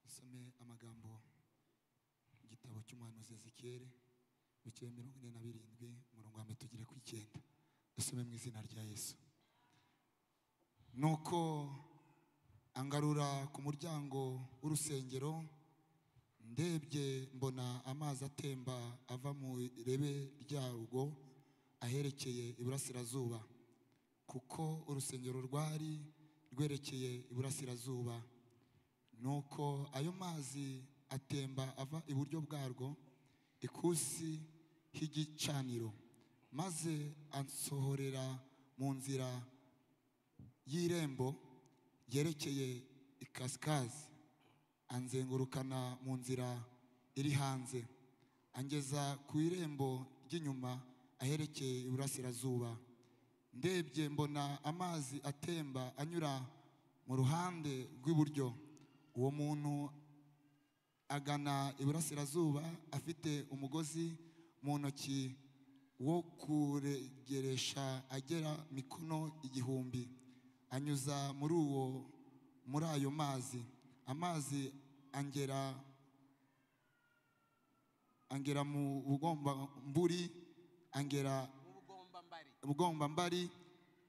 usome amagambo mu gitabo cy'umuhanuzi ezekiyeli bukeye mirongo ine na birindwi umurongo wa mbere tugere ku icyenda dusome mu izina rya yesu nuko angarura ku muryango w'urusengero ndebye mbona amazi atemba ava mu irebe ryarwo aherekeye iburasirazuba kuko urusengero rwari rwerekeye iburasirazuba nuko ayo mazi atemba ava iburyo bwarwo ikusi h'igicaniro maze ansohorera mu nzira y'irembo ryerekeye ikasikazi anzengurukana mu nzira iri hanze angeza ku irembo ry'inyuma aherekeye iburasirazuba ndebye mbona amazi atemba anyura mu ruhande rw'iburyo uwo muntu agana iburasirazuba afite umugozi mu ntoki wo kuregeresha agera mikono igihumbi anyuza muri uwo muri ayo mazi amazi angera angera mu bugombamburi angera bugombambari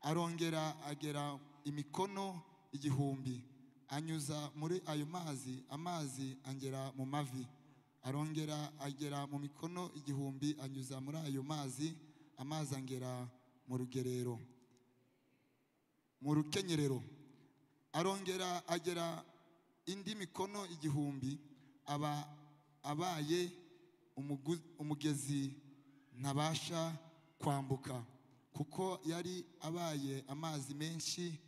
arongera agera imikono igihumbi anyuza muri ayo mazi amazi angera mu mavi arongera agera mu mikono igihumbi anyuza muri ayo mazi amazi angera mu rugerero mu rukenyerero arongera agera indi mikono igihumbi aba abaye umugu- umugezi ntabasha kwambuka kuko yari abaye amazi menshi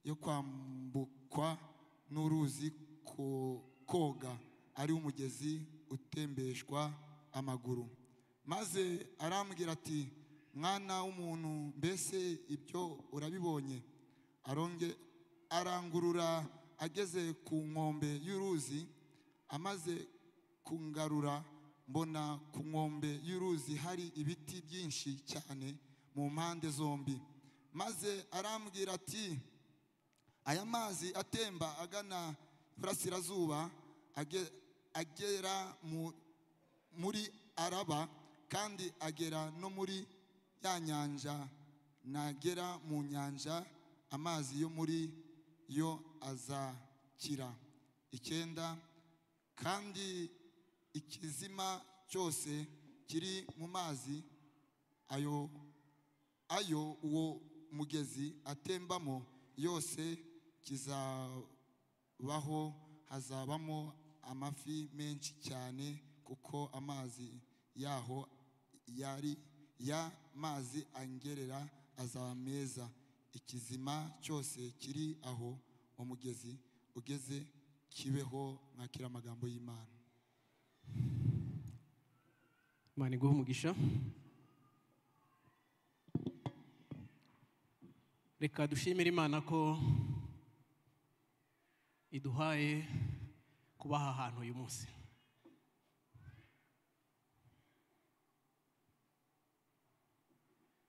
yo kwambukwa n'uruzi ko- koga ari umugezi utembeshwa amaguru maze arambwira ati mwana w'umuntu mbese ibyo urabibonye aronge arangurura ageze ku nkombe y'uruzi amaze kungarura mbona ku nkombe y'uruzi hari ibiti byinshi cyane mu mpande zombi maze arambwira ati aya mazi atemba agana iburasirazuba age- agera mu- muri araba kandi agera no muri ya nyanja nagera mu nyanja amazi yo muri yo azakira icyenda kandi ikizima cyose kiri mu mazi ayo ayo uwo mugezi atembamo yose kizabaho hazabamo amafi menshi cyane kuko amazi yaho yari ya mazi angerera azaba meza ikizima cyose kiri aho umugezi ugeze kibeho mwakira amagambo y'imana imana iguhe umugisha reka dushimire imana ko iduhaye kuba aha hantu uyu munsi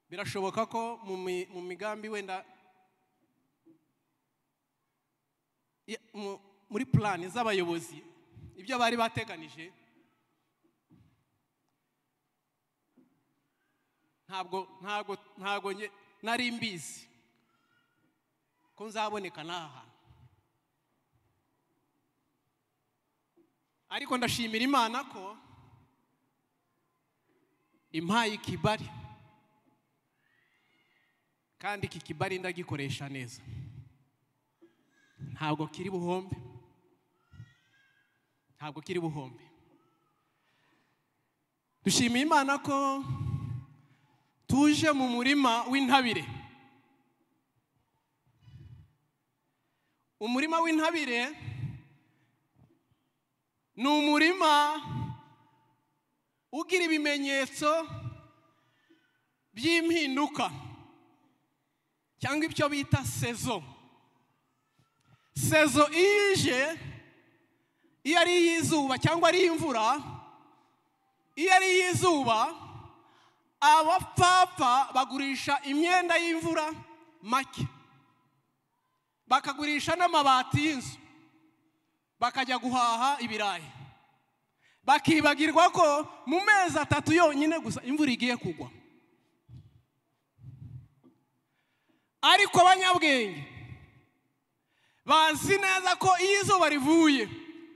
birashoboka ko mu mi- mu migambi wenda ya- mu- muri purani z'abayobozi ibyo bari bateganije ntabwo ntabwo ntabwo nge- nari mbizi ko nzaboneka n'aha hantu ariko ndashimira imana ko impaye ikibari kandi iki kibari ndagikoresha neza ntabwo kiri buhombe ntabwo kiri buhombe dushimiye imana ko tuje mu murima w'intabire umurima w'intabire ni umurima ugira ibimenyetso by'impinduka cyangwa ibyo bita sezo sezo iyo ije iyo ari iy'izuba cyangwa ari iy'imvura iyo ari iy'izuba abapfapfa bagurisha imyenda y'imvura make bakagurisha n'amabati y'inzu bakajya guhaha ibirayi bakibagirwa ko mu mezi atatu yonyine gusa imvura igiye kugwa ariko abanyabwenge bazi neza ko iyo izuba rivuye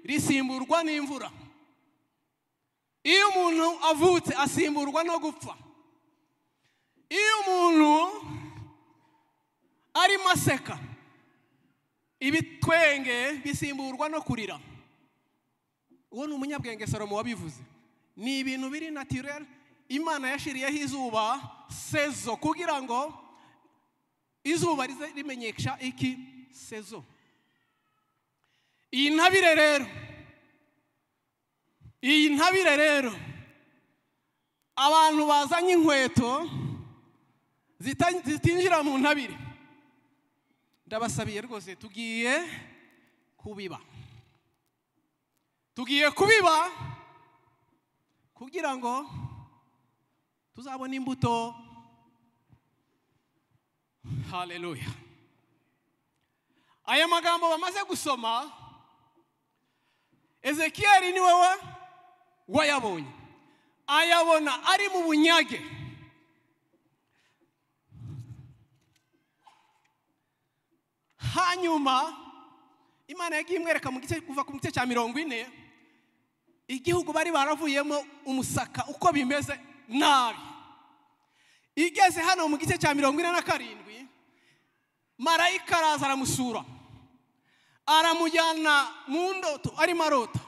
risimburwa n'imvura iyo umuntu avutse asimburwa no gupfa iyo umuntu arimo aseka ibitwenge bisimburwa no kurira uwo ni umunyabwenge salomo wabivuze ni ibintu biri natirere imana yashiriyeho izuba sezo kugira ngo izuba rize rimenyesha iki sezo iyi ntabire rero iyi ntabire rero abantu bazanye inkweto zita- zitinjira mu ntabire ndabasabiye rwose tugiye kubiba tugiye kubiba kugira ngo tuzabone imbuto haleluya aya magambo bamaze gusoma ezekiyeli ni wowe wayabonye ayabona ari mu bunyage hanyuma imana yagiye imwereka mu gice kuva ku gice cya mirongo ine igihugu bari baravuyemo umusaka uko bimeze nabi igeze hano mu gice cya mirongo ine na karindwi marayika araza aramusura aramujyana mu ndoto arimo arota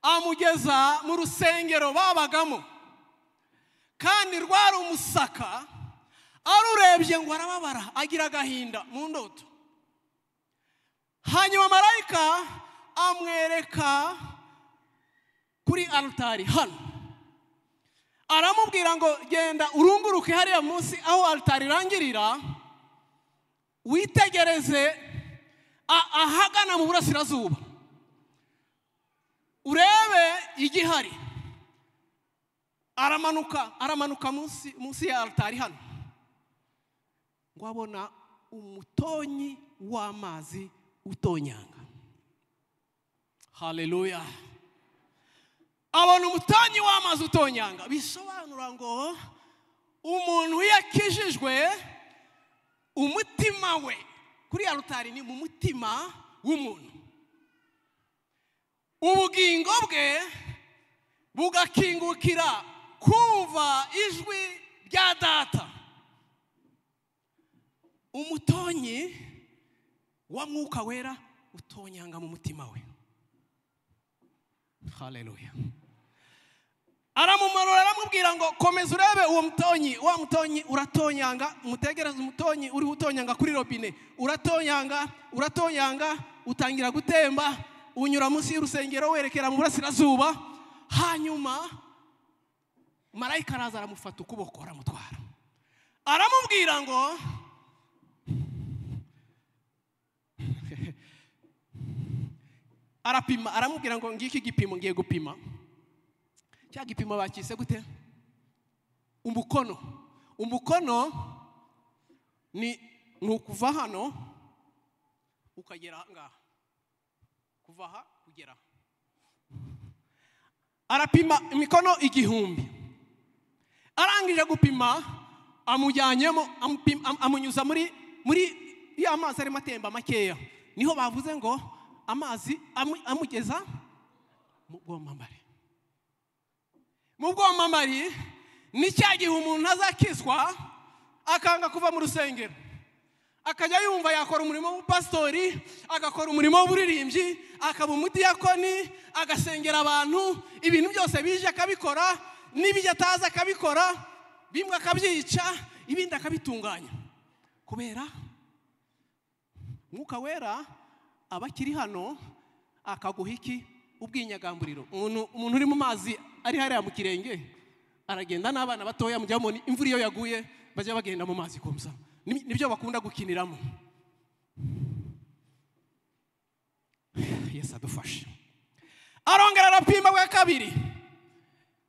amugeza mu rusengero babagamo kandi rwari umusaka arurebye ngo arababara agira agahinda mu ndoto hanyuma marayika amwereka kuri alitari hano aramubwira ngo genda urunguruke hariya munsi aho alitari irangirira witegereze a- ahagana mu burasirazuba urebe igihari aramanuka aramanuka munsi munsi ya alitari hano ngo abona umutonyi w'amazi utonyanga haleluya abona umutonyi w'amazi utonyanga bisobanura ngo umuntu iyo akijijwe umutima we kuri ya rutari ni mu mutima w'umuntu ubugingo bwe bugakingukira kumva ijwi rya data umutonyi wa mwuka wera utonyanga mu mutima we haleluya aramumanura aramubwira ngo komeza urebe uwo mutonyi wa mutonyi uratonyanga umutegereze umutonyi uriho utonyanga kuri robine uratonyanga uratonyanga utangira gutemba unyura munsi y'urusengero werekera mu burasirazuba hanyuma marayika araza aramufata ukuboko aramutwara aramubwira ngo arapima aramubwira ngo ngiki igipimo ngiye gupima cya gipimo bakise gute umukono umukono ni ni ukuva hano ukagera aha ngaha kuva aha kugera aha. arapima imikono igihumbi arangije gupima amujyanyemo amupim- am- amunyuza muri muri ya mazi arimo atemba makeya niho bavuze ngo amazi amu- amugeza mu bwomamare mu bwomamari ni cya gihe umuntu azakizwa akanga kuva mu rusengero akajya yumva yakora umurimo w'ubupasitori agakora umurimo w'uburirimbyi akaba umudiyakoni agasengera abantu ibintu byose bije akabikora n'ibyo atazi akabikora bimwe akabyica ibindi akabitunganya kubera mwuka wera aba akiri hano akaguha iki ubwinyagamburiro umuntu umuntu uri mu mazi ari hariya mu kirenge aragenda n'abana batoya mujya mubona imvura iyo yaguye bajya bagenda mu mazi kumsa Ni- nibyo bakunda gukiniramo yesu adufashe arongera arapima bwa kabiri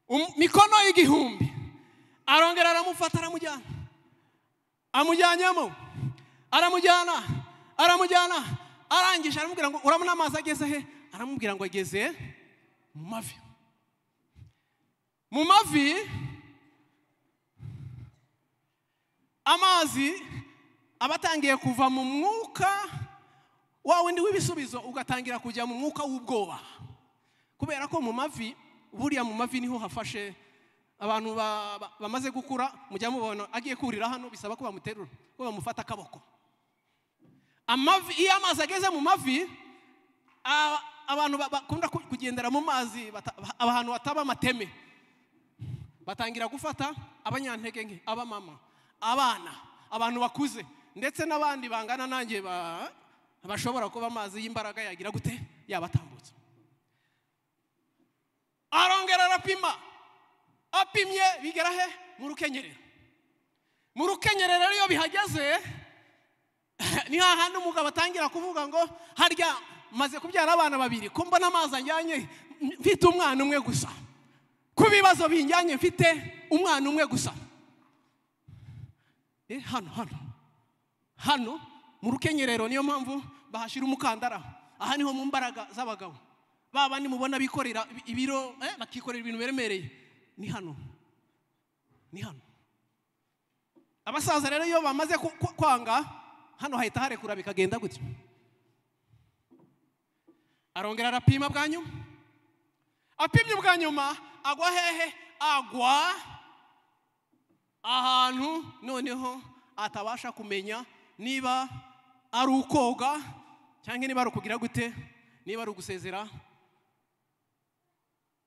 Um- mikono y'igihumbi arongera aramufata aramujyana amujyanyemo aramujyana aramujyana arangije aramubwira ngo urabona amazi ageze he aramubwira ngo ageze mu mavi mu mavi amazi aba atangiye kuva mu mwuka wa wundi w'ibisubizo ugatangira kujya mu mwuka w'ubwoba kubera ko mu mavi buriya mu mavi niho hafashe abantu ba- ba- bamaze gukura mujya mubona agiye kurira hano bisaba ko bamuterura ko bamufata akaboko amavi iyo amazi ageze mu mavi a- abantu ba- bakunda ku- kugendera mu mazi bata- ahantu hataba amateme batangira gufata abanyantege nke abamama abana abantu bakuze ndetse n'abandi bangana nanjye ba- bashobora kuba amazi y'imbaraga yagira gute yabatambutsa arongera arapima apimye bigera he mu rukenyerero mu rukenyerero iyo bihageze ni hahandi umugabo atangira kuvuga ngo harya maze kubyara abana babiri ko mbona amazi anjyanye mfite umwana umwe gusa ku bibazo binjyanye mfite umwana umwe gusa Eh, hano hano hano mu rukenyerero niyo mpamvu bahashyira umukandara aha niho mu mbaraga z'abagabo ba bandi mubona bikorera ibiro eh, bakikorera ibintu biremereye ni hano ni hano abasaza rero iyo bamaze ku- ku- kwanga hano hahita harekura bikagenda gutya arongera arapima bwa nyuma apimye bwa nyuma agwa hehe agwa ahantu noneho atabasha kumenya niba ari ukoga cyangwa niba ari ukugira gute niba ari ugusezera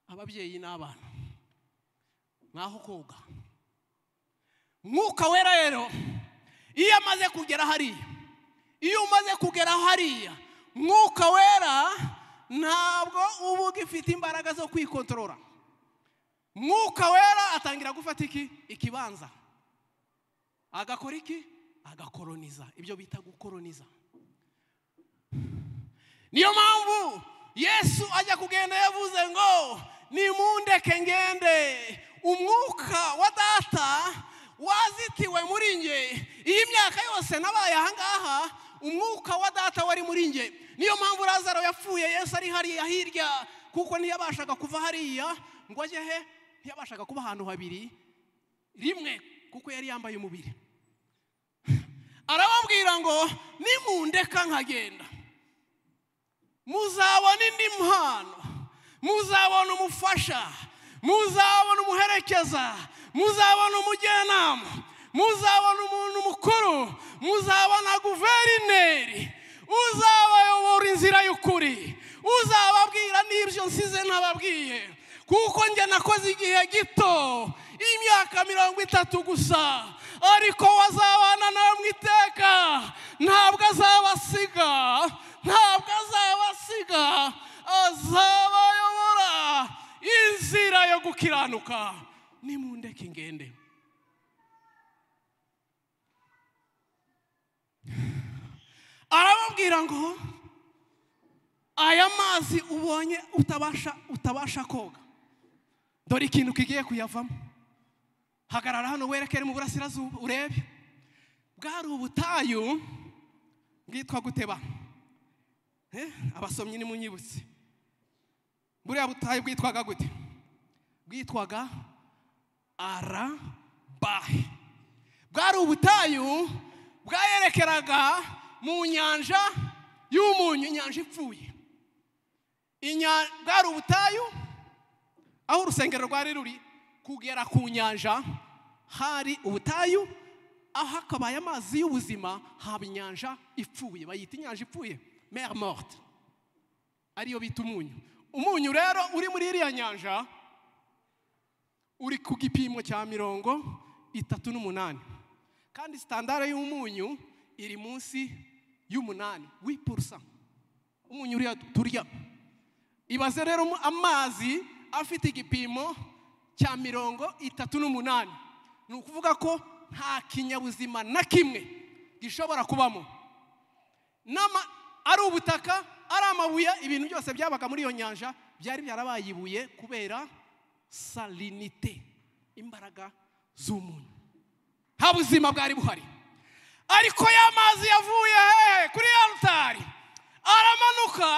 ababyeyi n'abana nk'aho koga mwuka wera rero iyo amaze kugera hariya iyo umaze kugera hariya mwuka wera ntabwo uba ugifite imbaraga zo kwikontorora mwuka wera atangira gufata iki ikibanza agakora iki agakoroniza ibyo bita gukoroniza niyo mpamvu yesu ajya kugenda yavuze ngo nimundeke ngende umwuka wa data wazitiwe muri nge iyi myaka yose nabaye ahangaha umwuka wa data wari muri nge niyo mpamvu lazaro yapfuye yesu ari hariya hirya kuko ntiyabashaga kuva hariya ngo ajye he ntiyabashaga kuba ahantu habiri rimwe kuko yari yambaye umubiri arababwira ngo nimundeka nkagenda muzabona indi mpano muzabona umufasha muzabona umuherekeza muzabona umujyanama muzabona umuntu mukuru muzabona guverineri uzabayobora inzira y'ukuri uzababwira n'ibyo nsize ntababwiye kuko njye nakoze igihe gito imyaka mirongo itatu gusa ariko wazabana nawe mu iteka ntabwo azabasiga ntabwo azabasiga azabayobora inzira yo gukiranuka nimundeke ngende arababwira ngo aya mazi ubonye utabasha utabasha koga dore ikintu kigiye kuyavamo hagarara hano werekere mu burasirazuba urebe bwari ubutayu bwitwa guteba abasomyi ni munyibutse buriya butayu bwitwaga gute bwitwaga arabahe bwari ubutayu bwayerekeraga mu nyanja y'umunyu inyanja ipfuye Inya- bwari ubutayu aho urusengero rwari ruri kugera ku nyanja hari ubutayu aho akabaye amazi y'ubuzima haba inyanja ipfuye bayita inyanja ipfuye mer morte ariyo bita umunyu umunyu rero uri muri iriya nyanja uri ku gipimo cya mirongo itatu n'umunani kandi sitandara y'umunyu iri munsi y'umunani w'ipurusa umunyu uriya turya ibaze rero mu- amazi afite igipimo cya mirongo itatu n'umunani ni ukuvuga ko nta kinyabuzima na kimwe gishobora kubamo n'ama- ari ubutaka ari amabuye ibintu byose byabaga muri iyo nyanja byari byarabaye ibuye kubera salinite imbaraga z'umunyu nta buzima bwari buhari ariko ya mazi yavuye hehe kuri ya rutari aramanuka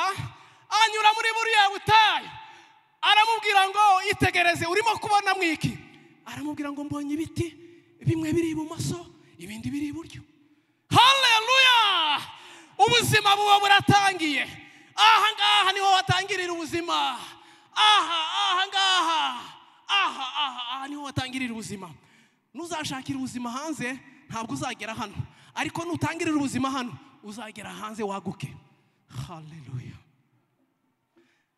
anyura muri buriya butayu aramubwira ngo itegereze urimo kubona mwiki aramubwira ngo mbonye ibiti bimwe biri ibumoso ibindi biri iburyo haleluya ubuzima buba buratangiye aha ngaha niho watangirira ubuzima aha aha ngaha aha aha aha niho watangirira ubuzima nuzashakira ubuzima hanze ntabwo uzagera hano ariko nutangirira ubuzima hano uzagera hanze waguke haleluya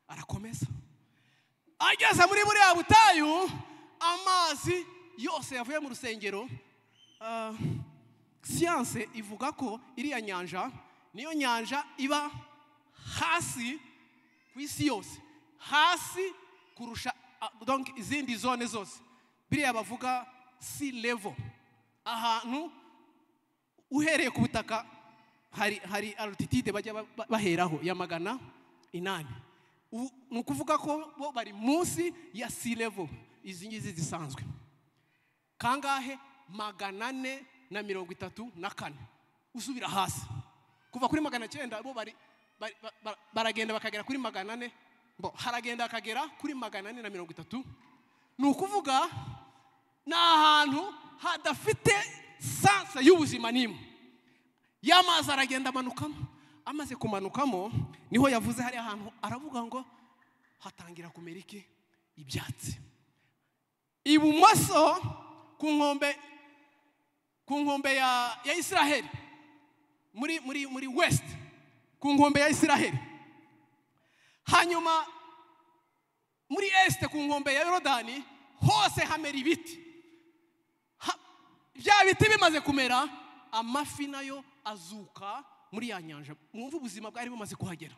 arakomeza ageze muri buriya butayu amazi yose yavuye mu rusengero ah, siyanse ivuga ko iriya nyanja niyo nyanja iba hasi ku isi yose hasi kurusha ah, donc izindi zone zose biriya bavuga si level ahantu uhereye ku butaka hari hari altitude bajya ba- ba- baheraho ya magana inani Ubu- ni ukuvuga ko bo bari munsi ya sea level izi ngizi zisanzwe kangahe magana ane na mirongo itatu na kane usubira hasi kuva kuri magana cyenda bo bari bari- ba- ba- baragenda bakagera kuri magana ane bo haragenda akagera kuri magana ane na mirongo itatu ni ukuvuga ni ahantu hadafite sansa y'ubuzima n'imwe y'amazi aragenda amanukamo amaze kumanukamo niho yavuze hari ahantu aravuga ngo hatangira kumera iki ibyatsi ibumoso ku nkombe ku nkombe ya, ya isiraheli muri muri muri west ku nkombe ya isiraheli hanyuma muri este ku nkombe ya yorodani hose hamera ibiti Ha- bya biti bimaze kumera amafi nayo azuka muri ya nyanja mwumve ubuzima bwari bumaze kuhagera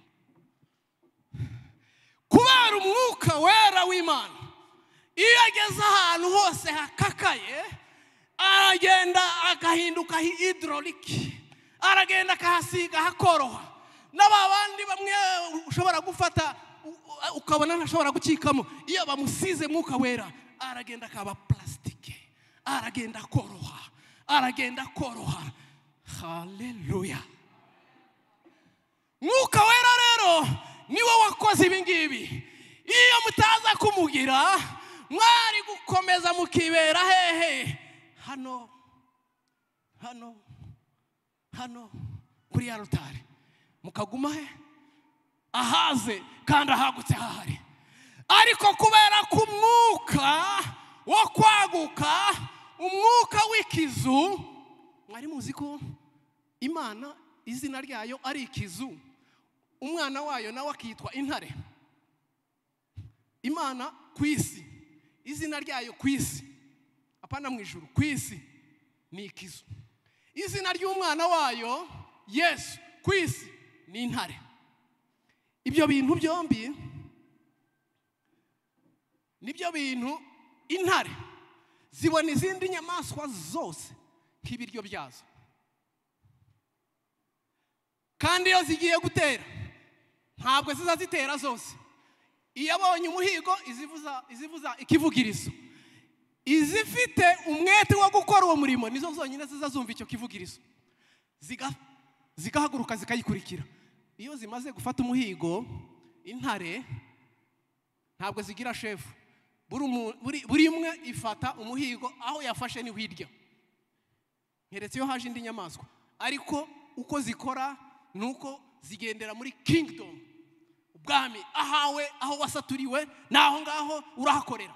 kubera umwuka wera w'imana iyo ageze ahantu hose hakakaye aragenda agahinduka hidroliki aragenda akahasiga hakoroha na ba bandi bamwe ushobora gufata u- u- ukabona ntashobora gucikamo iyo bamusize mwuka wera aragenda akaba plasitike aragenda akoroha aragenda akoroha haleluya mwuka wera rero niwe wakoze ibi ngibi iyo mutaza kumugira mwari gukomeza mukibera hehe hano hano hano kuri ya rutari mukaguma he ahaze kandi ahagutse hahari ariko kubera ko umwuka wo kwaguka umwuka w'ikizu mwari muzi ko imana izina ryayo ari ikizu umwana wayo nawe akitwa intare imana ku isi izina ryayo ku isi apana mu ijuru ku isi ni ikizu izina ry'umwana wayo yesu ku isi ni intare ibyo bintu byombi nibyo bintu intare zibona izindi nyamaswa zose nk'ibiryo byazo kandi iyo zigiye gutera ntabwo ziza zitera zose iyo abonye umuhigo izivuza izivuza ikivugirizo izifite umwete wo gukora uwo murimo nizo zonyine ziza zumva icyo kivugirizo ziga- zigahaguruka zikayikurikira iyo zimaze gufata umuhigo intare ntabwo zigira shefu buri umu- buri- buri imwe ifata umuhigo aho yafashe niho irya nkeretse iyo haje indi nyamaswa ariko uko zikora ni uko zigendera muri kingdom ubwami ahawe aho wasaturiwe ni aho ngaho urahakorera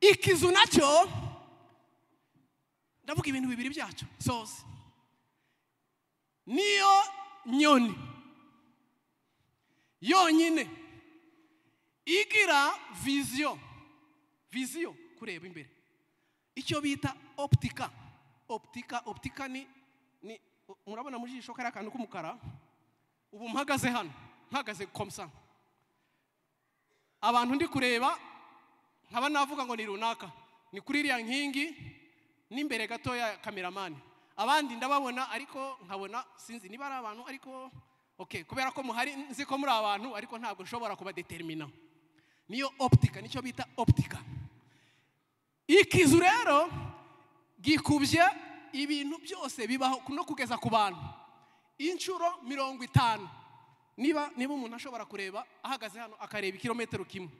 ikizu nacyo ndavuga ibintu bibiri byacyo soze niyo nyoni yonyine igira viziyo viziyo kureba imbere icyo bita oputika oputika oputika ni ni murabona mu jisho kariya kantu k'umukara ubu mpagaze hano mpagaze komusa abantu ndi kureba nkaba navuga ngo ni runaka ni kuri iriya nkingi n'imbere gatoya ya kameramani abandi ndababona ariko nkabona sinzi niba ari abantu ariko ok kubera ko muhari nzi ko muri abantu ariko ntabwo nshobora kubadetermina niyo oputika nicyo bita oputika ikizu rero gikubye ibintu byose bibaho no kugeza ku bantu inshuro mirongo itanu niba niba umuntu ashobora kureba ahagaze hano akareba ikirometero kimwe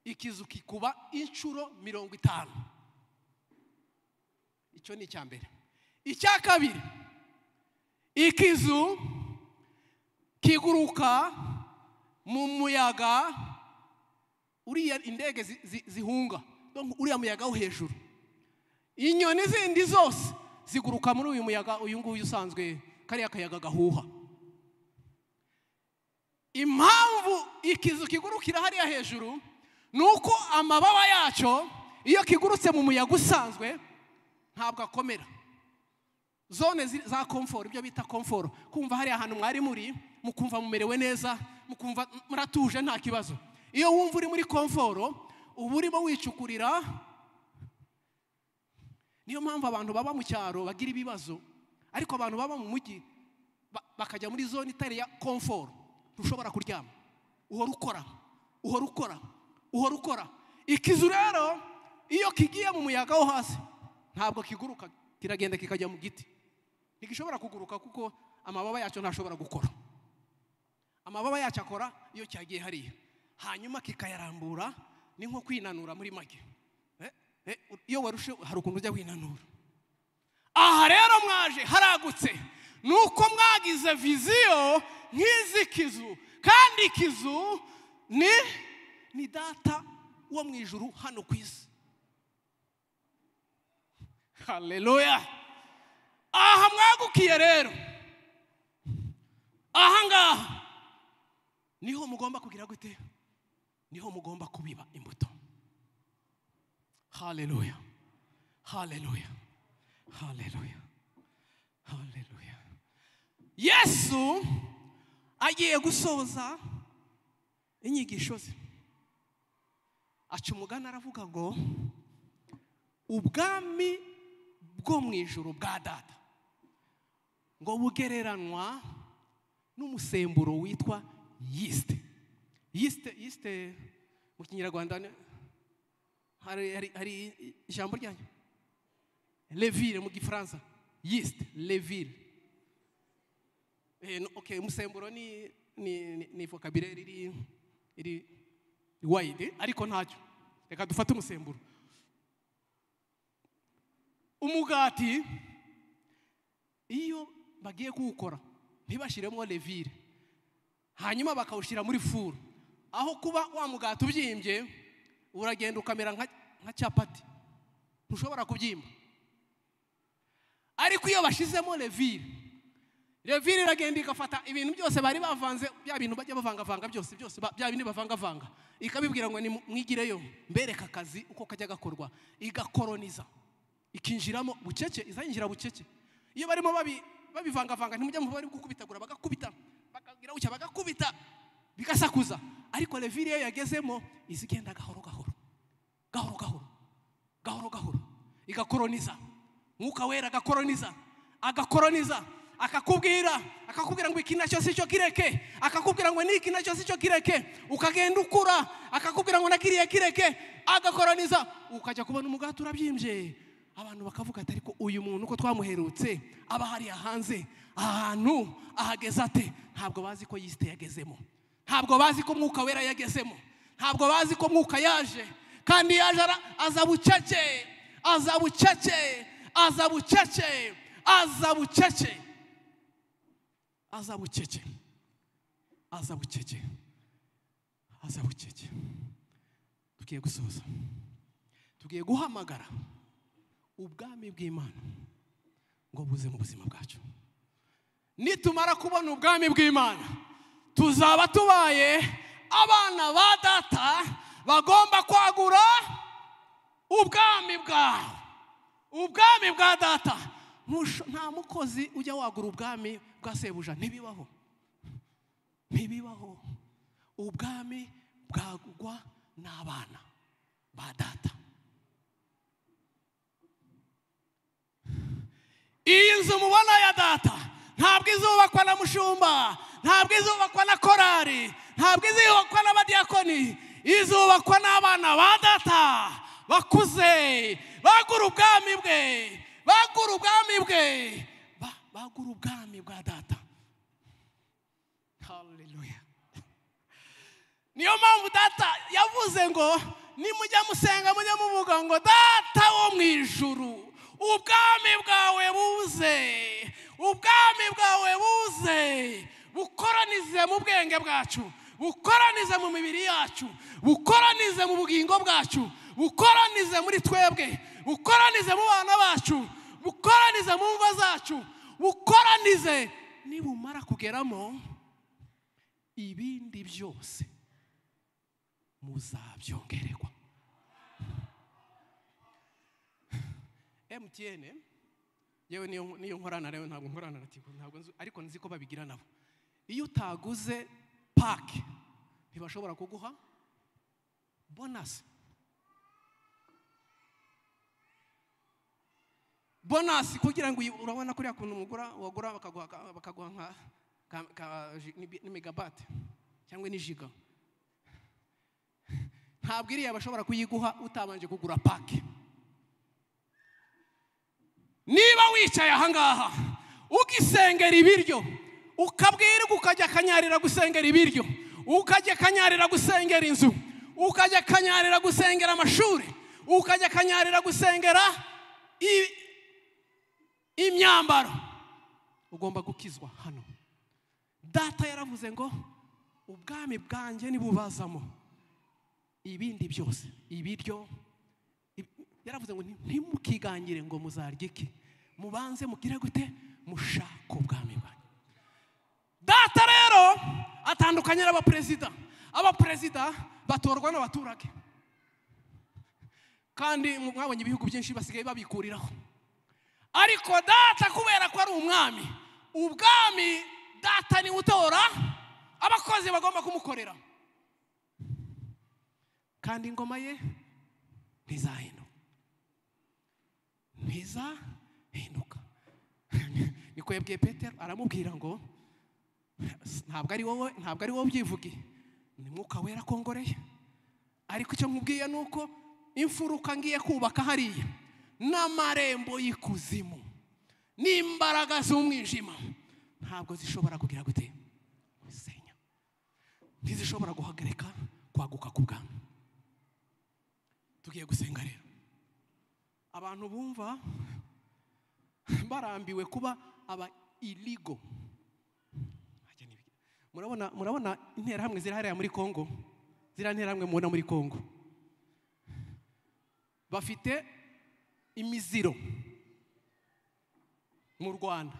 ikizu kikuba inshuro mirongo itanu icyo ni icya mbere icya kabiri ikizu kiguruka mu muyaga uriya indege zi- zi- zihunga Donc, uriya muyaga wo hejuru inyoni zindi zose ziguruka muri uyu muyaga uyu nguyu usanzwe kariya kayaga gahuha impamvu ikizu kigurukira hariya hejuru ni uko amababa yacyo iyo kigurutse mu muyaga usanzwe ntabwo akomera zone zi- za komforo ibyo bita komforo kumva hariya hantu mwari muri mukumva mumerewe neza mukumva muratuje nta kibazo iyo wumva uri muri komforo uba urimo wicukurira niyo mpamvu abantu baba mu cyaro bagira ibibazo ariko abantu baba mu mujyi ba- bakajya muri zone itari ya komforo ntushobora kuryama uhora ukora uhora ukora uhora ukora ikizu rero iyo kigiye mu muyaga wo hasi ntabwo kiguruka kiragenda kikajya mu giti ntigishobora kuguruka kuko amababa yacyo ntashobora gukora amababa yacyo akora iyo cyagiye hariya hanyuma kikayarambura ni nko kwinanura muri make Eh, eh, iyo warushe hari ukuntu ujya winanura aha rero mwaje haragutse ni uko mwagize viziyo nk'izi kizu kandi ikizu ni ni data wo mu ijuru hano ku isi haleluya aha mwagukiye rero aha ngaha niho mugomba kugira gute niho mugomba kubiba imbuto haleluya haleluya haleluya haleluya yesu agiye gusoza inyigisho ze aca umugani aravuga ngo ubwami bwo mu ijoro bwa data ngo bugereranwa n'umusemburo witwa yisite yisite yisite mu kinyarwanda ni- hari hari- hari ijambo ryanyu levire mu gifaransa yisite levire Eh, no- okay, umusemburo ni ni ni- ni vocabulaire iri iri wide ariko ntacyo reka dufate umusemburo umugati iyo bagiye kuwukora ntibashyiremo levire hanyuma bakawushyira muri furu aho kuba wa mugati ubyimbye uragenda ukamera nka nka capati ntushobora kubyimba ariko iyo bashyizemo levire levire iragenda igafata ibintu byose bari bavanze bya bintu bajya bavangavanga byose byose ba- bya bindi bavangavanga ikabibwira ngo nimwigireyo mbereka akazi uko kajya gakorwa igakoroniza ikinjiramo bucece izayinjira bucece iyo barimo babi- babivangavanga ntimujya mu bari gukubitagura bagakubita bakagira gutya bagakubita bigasakuza ariko levire iyo yagezemo iza igenda gahoro gahoro gahoro gahoro gahoro gahoro igakoroniza mwuka wera agakoroniza agakoroniza akakubwira akakubwira ngo iki nacyo si cyo kireke akakubwira ngo n'iki nacyo si cyo kireke ukagenda ukura akakubwira ngo nakiriye kireke agakoroniza ukajya kubona umugati urabyimbye abantu bakavuga ati ariko uyu muntu uko twamuherutse aba hariya hanze ahantu ahageze ate ntabwo bazi ko yisite yagezemo ntabwo bazi ko mwuka wera yagezemo ntabwo bazi ko mwuka yaje kandi yaje ara- aza bucece aza bucece aza bucece aza bucece aza bucece aza bucece aza bucece tugiye gusoza tugiye guhamagara ubwami bw'imana ngo buze mu buzima bwacu nitumara kubona ubwami bw'imana tuzaba tubaye abana ba data bagomba kwagura ubwami bwawe ubwami bwa data Ntusho- nta mukozi ujya wagura ubwami bwa sebuja ntibibaho ntibibaho ubwami bwagurwa n'abana ba data iyi nzu mubona ya data ntabwo izubakwa na mushumba ntabwo izubakwa na korari ntabwo izubakwa n'abadiyakoni izubakwa n'abana ba data bakuze bagura ubwami bwe bagura ubwami bwe Ba- bagura ubwami bwa data haleluya niyo mpamvu data yavuze ngo nimujya musenga mujya muvuga ngo data wo mu ijuru ubwami bwawe buze ubwami bwawe buze bukoranize mu bwenge bwacu bukoranize mu mibiri yacu bukoranize mu bugingo bwacu bukoranize muri twebwe bukoranize mu bana bacu bukoranize mu ngo zacu bukoranize nibumara kugeramo ibindi byose muzabyongererwa mtn yewe niyo niyo nkorana rero ntabwo nkorana na tigo ntabwo nzi ariko nzi ko babigira nabo iyo utaguze pake ntibashobora kuguha bonasi bonasi kugira ngo uyi- urabona kuriya kuntu mugura wagura bakaguha ka- bakaguha nka ka- ka- ji- ni- ni megabate cyangwa ni jiga ntabwo iriya bashobora kuyiguha utabanje kugura pake niba wicaye ahangaha ugisengera ibiryo ukabwirwa ukajya akanyarira gusengera ibiryo ukajya akanyarira gusengera inzu ukajya akanyarira gusengera amashuri ukajya akanyarira gusengera i- imyambaro ugomba gukizwa hano data yaravuze ngo ubwami bwanjye nibubazamo ibindi byose ibiryo yaravuze ngo "Nti- ntimukigangire ngo muzarya iki mubanze mugire gute mushaka ubwami bwanyu data rero atandukanye n'abaperezida abaperezida batorwa n'abaturage kandi mwabonye ibihugu byinshi basigaye babikuriraho ariko data kubera ko ari umwami ubwami data niwe utora abakozi bagomba kumukorera kandi ingoma ye ntizahino ntizahinduka niko yabwiye petero aramubwira ngo ntabwo ari wowe ntabwo ari wowe ubyivugiye ni mwuka wera kongoreye ariko icyo nkubwiye ni uko imfuruka ngiye kubaka hariya n'amarembo y'ikuzimu n'imbaraga z'umwijima ntabwo zishobora kugira gute senya ntizishobora guhagarika kwaguka k'ubwami tugiye gusenga rero abantu bumva barambiwe kuba aba iligo murabona murabona interahamwe ziri hariya muri kongo ziriya nterahamwe mubona muri kongo bafite imiziro mu rwanda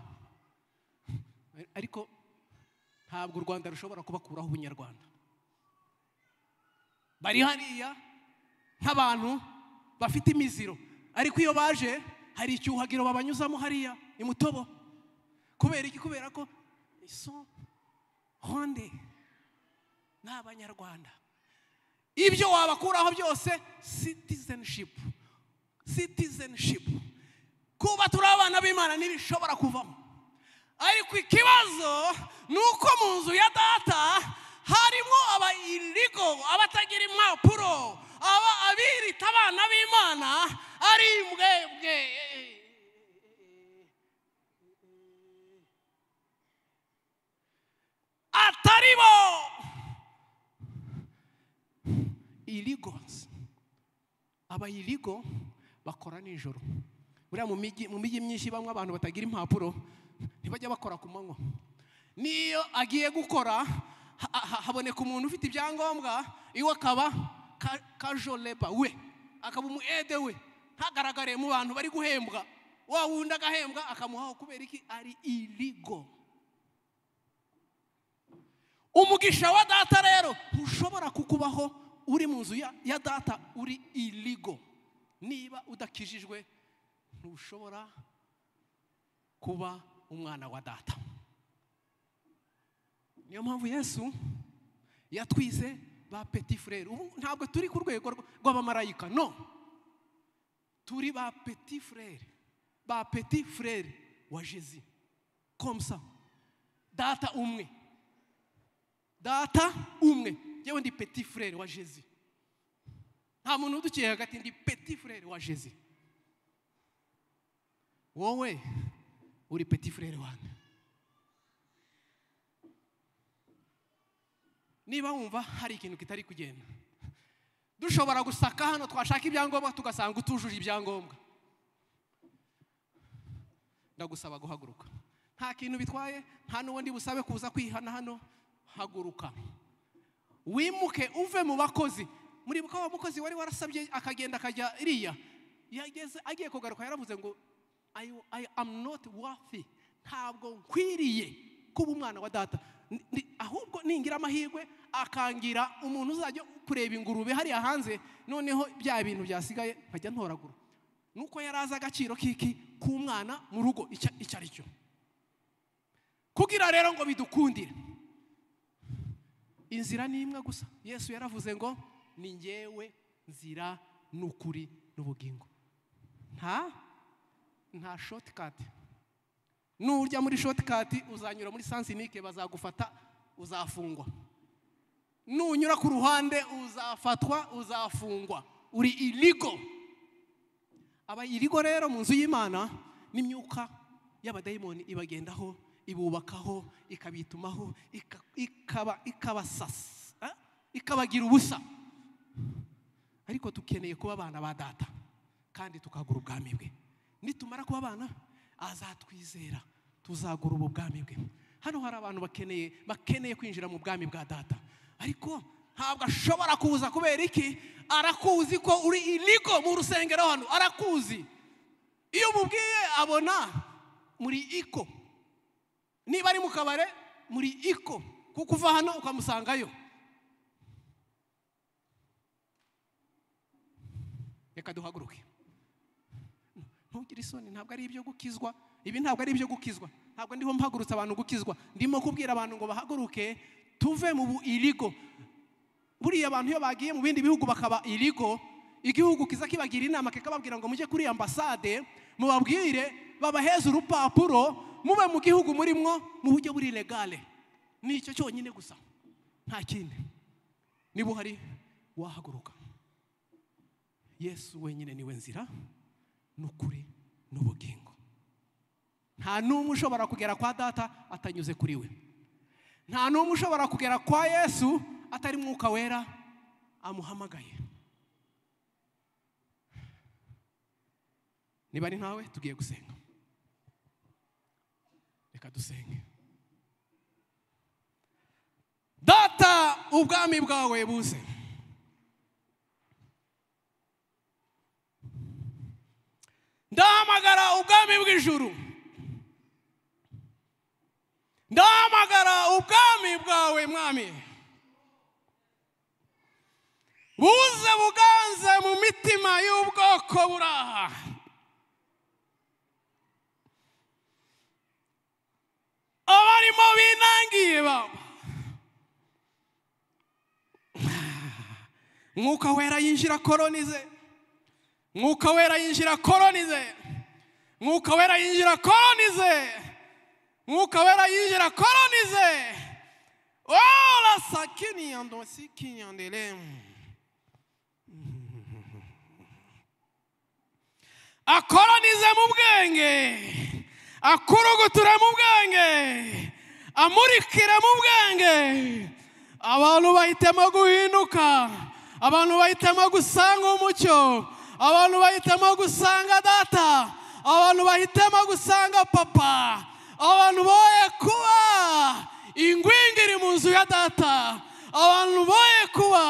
ariko ntabwo u rwanda rushobora kubakuraho ubunyarwanda bari hariya nk'abantu bafite imiziro ariko iyo baje hari icyuhagiro babanyuzamo hariya i mutobo kubera iki kubera ko iso honde ni abanyarwanda ibyo wabakuraho byose citizenship citizenship kuba turi abana b'imana ntibishobora kuvamo ariko ikibazo ni uko mu nzu ya data harimo aba irigo abatagira impapuro aba abirita abana b'imana ari imbwebwe atari bo irigozi aba irigo bakora nijoro buriya mu mijyi mu mijyi myinshi bamwe abantu batagira impapuro ntibajya bakora ku manywa n'iyo agiye gukora ha- ha- haboneka umuntu ufite ibyangombwa iwe akaba kajoleba we akaba umu ede we ntagaragare mu bantu bari guhembwa wa wundi agahembwa akamuhaho kubera iki ari irigo umugisha wa data rero ntushobora kukubaho uri mu nzu ya- ya data uri irigo niba udakijijwe ntushobora kuba umwana wa data niyo mpamvu yesu yatwize ba peti furere ubu ntabwo turi ku rwego rw- rw'abamarayika no turi ba peti furere ba peti furere wa jezi komsa data umwe data umwe yewe ndi peti furere wa jezi nta muntu udukiye hagati ndi peti furere wa jezi wowe uri peti furere wanjye niba wumva hari ikintu kitari kugenda dushobora gusaka hano twashaka ibyangombwa tugasanga utujuje ibyangombwa ndagusaba guhaguruka nta kintu bitwaye nta n'uwo ndi busabe kuza kwihana hano haguruka wimuke uve mu bakozi muribuka wa mukozi wari warasabye akagenda akajya iriya yageze agiye kugaruka yaravuze ngo I, I am not worthy ntabwo nkwiriye kuba umwana wa data Ni- ni- ahubwo ningira amahirwe akangira umuntu uzajya kureba ingurube hariya hanze noneho bya bintu byasigaye nkajya ntoragura nuko yari azi agaciro k'iki k'umwana mu rugo icyo icyo ari cyo kugira rero ngo bidukundire inzira ni imwe gusa yesu yaravuze ngo ni ngewe nzira n'ukuri n'ubugingo nta nta shotikati nujya muri shotikati uzanyura muri sansinike bazagufata uzafungwa nunyura ku ruhande uzafatwa uzafungwa uri irigo aba irigo rero mu nzu y'imana n'imyuka y'abadayimoni ibagendaho ibubakaho ikabitumaho ika- ikaba ikabasasa ah, ikabagira ubusa ariko dukeneye kuba abana ba data kandi tukagura ubwami bwe nitumara kuba abana azatwizera tuzagura ubu bwami bwe hano hari abantu bakeneye bakeneye kwinjira mu bwami bwa data ariko ntabwo ashobora kuza kubera iki arakuzi ko uri irigo mu rusengero hano arakuzi iyo umubwiye abona muri iko niba ari mu kabare muri iko kuko uva hano ukamusangayo reka duhaguruke ntugire isoni ntabwo ari ibyo gukizwa ibi ntabwo ari ibyo gukizwa ntabwo ndiho mpagurutse abantu gukizwa ndimo kubwira abantu ngo bahaguruke tuve mu bu irigo buriya abantu iyo bagiye mu bindi bihugu bakaba irigo igihugu kiza kibagira inama kikababwira ngo mujye kuri ambasade mubabwire babaheze urupapuro mube mu gihugu murimo mu buryo buri legale ni icyo cyonyine gusa nta kindi niba uhari wahaguruka yesu wenyine niwe nzira n'ukuri n'ubugingo nta n'umwe ushobora kugera kwa data atanyuze kuri we nta n'umwe ushobora kugera kwa yesu atari mwuka wera amuhamagaye niba ari ntawe tugiye gusenga reka dusenge data ubwami bwawe buze ndahamagara ubwami bw'ijuru ndahamagara ubwami bwawe mwami buze buganze mu mitima y'ubwoko buraha abarimo binangiye baba mwuka wera yinjira koronize mwuka wera yinjira koronize mwuka wera yinjira koronize mwuka wera yinjira koronize ola sakini yando sikini yandele akoronize mu bwenge akurugutire mu bwenge amurikire mu bwenge abantu bahitemo guhinduka abantu bahitemo gusanga umucyo abantu bahitemo gusanga data abantu bahitemo gusanga papa abantu boye kuba ingwingiri mu nzu ya data abantu boye kuba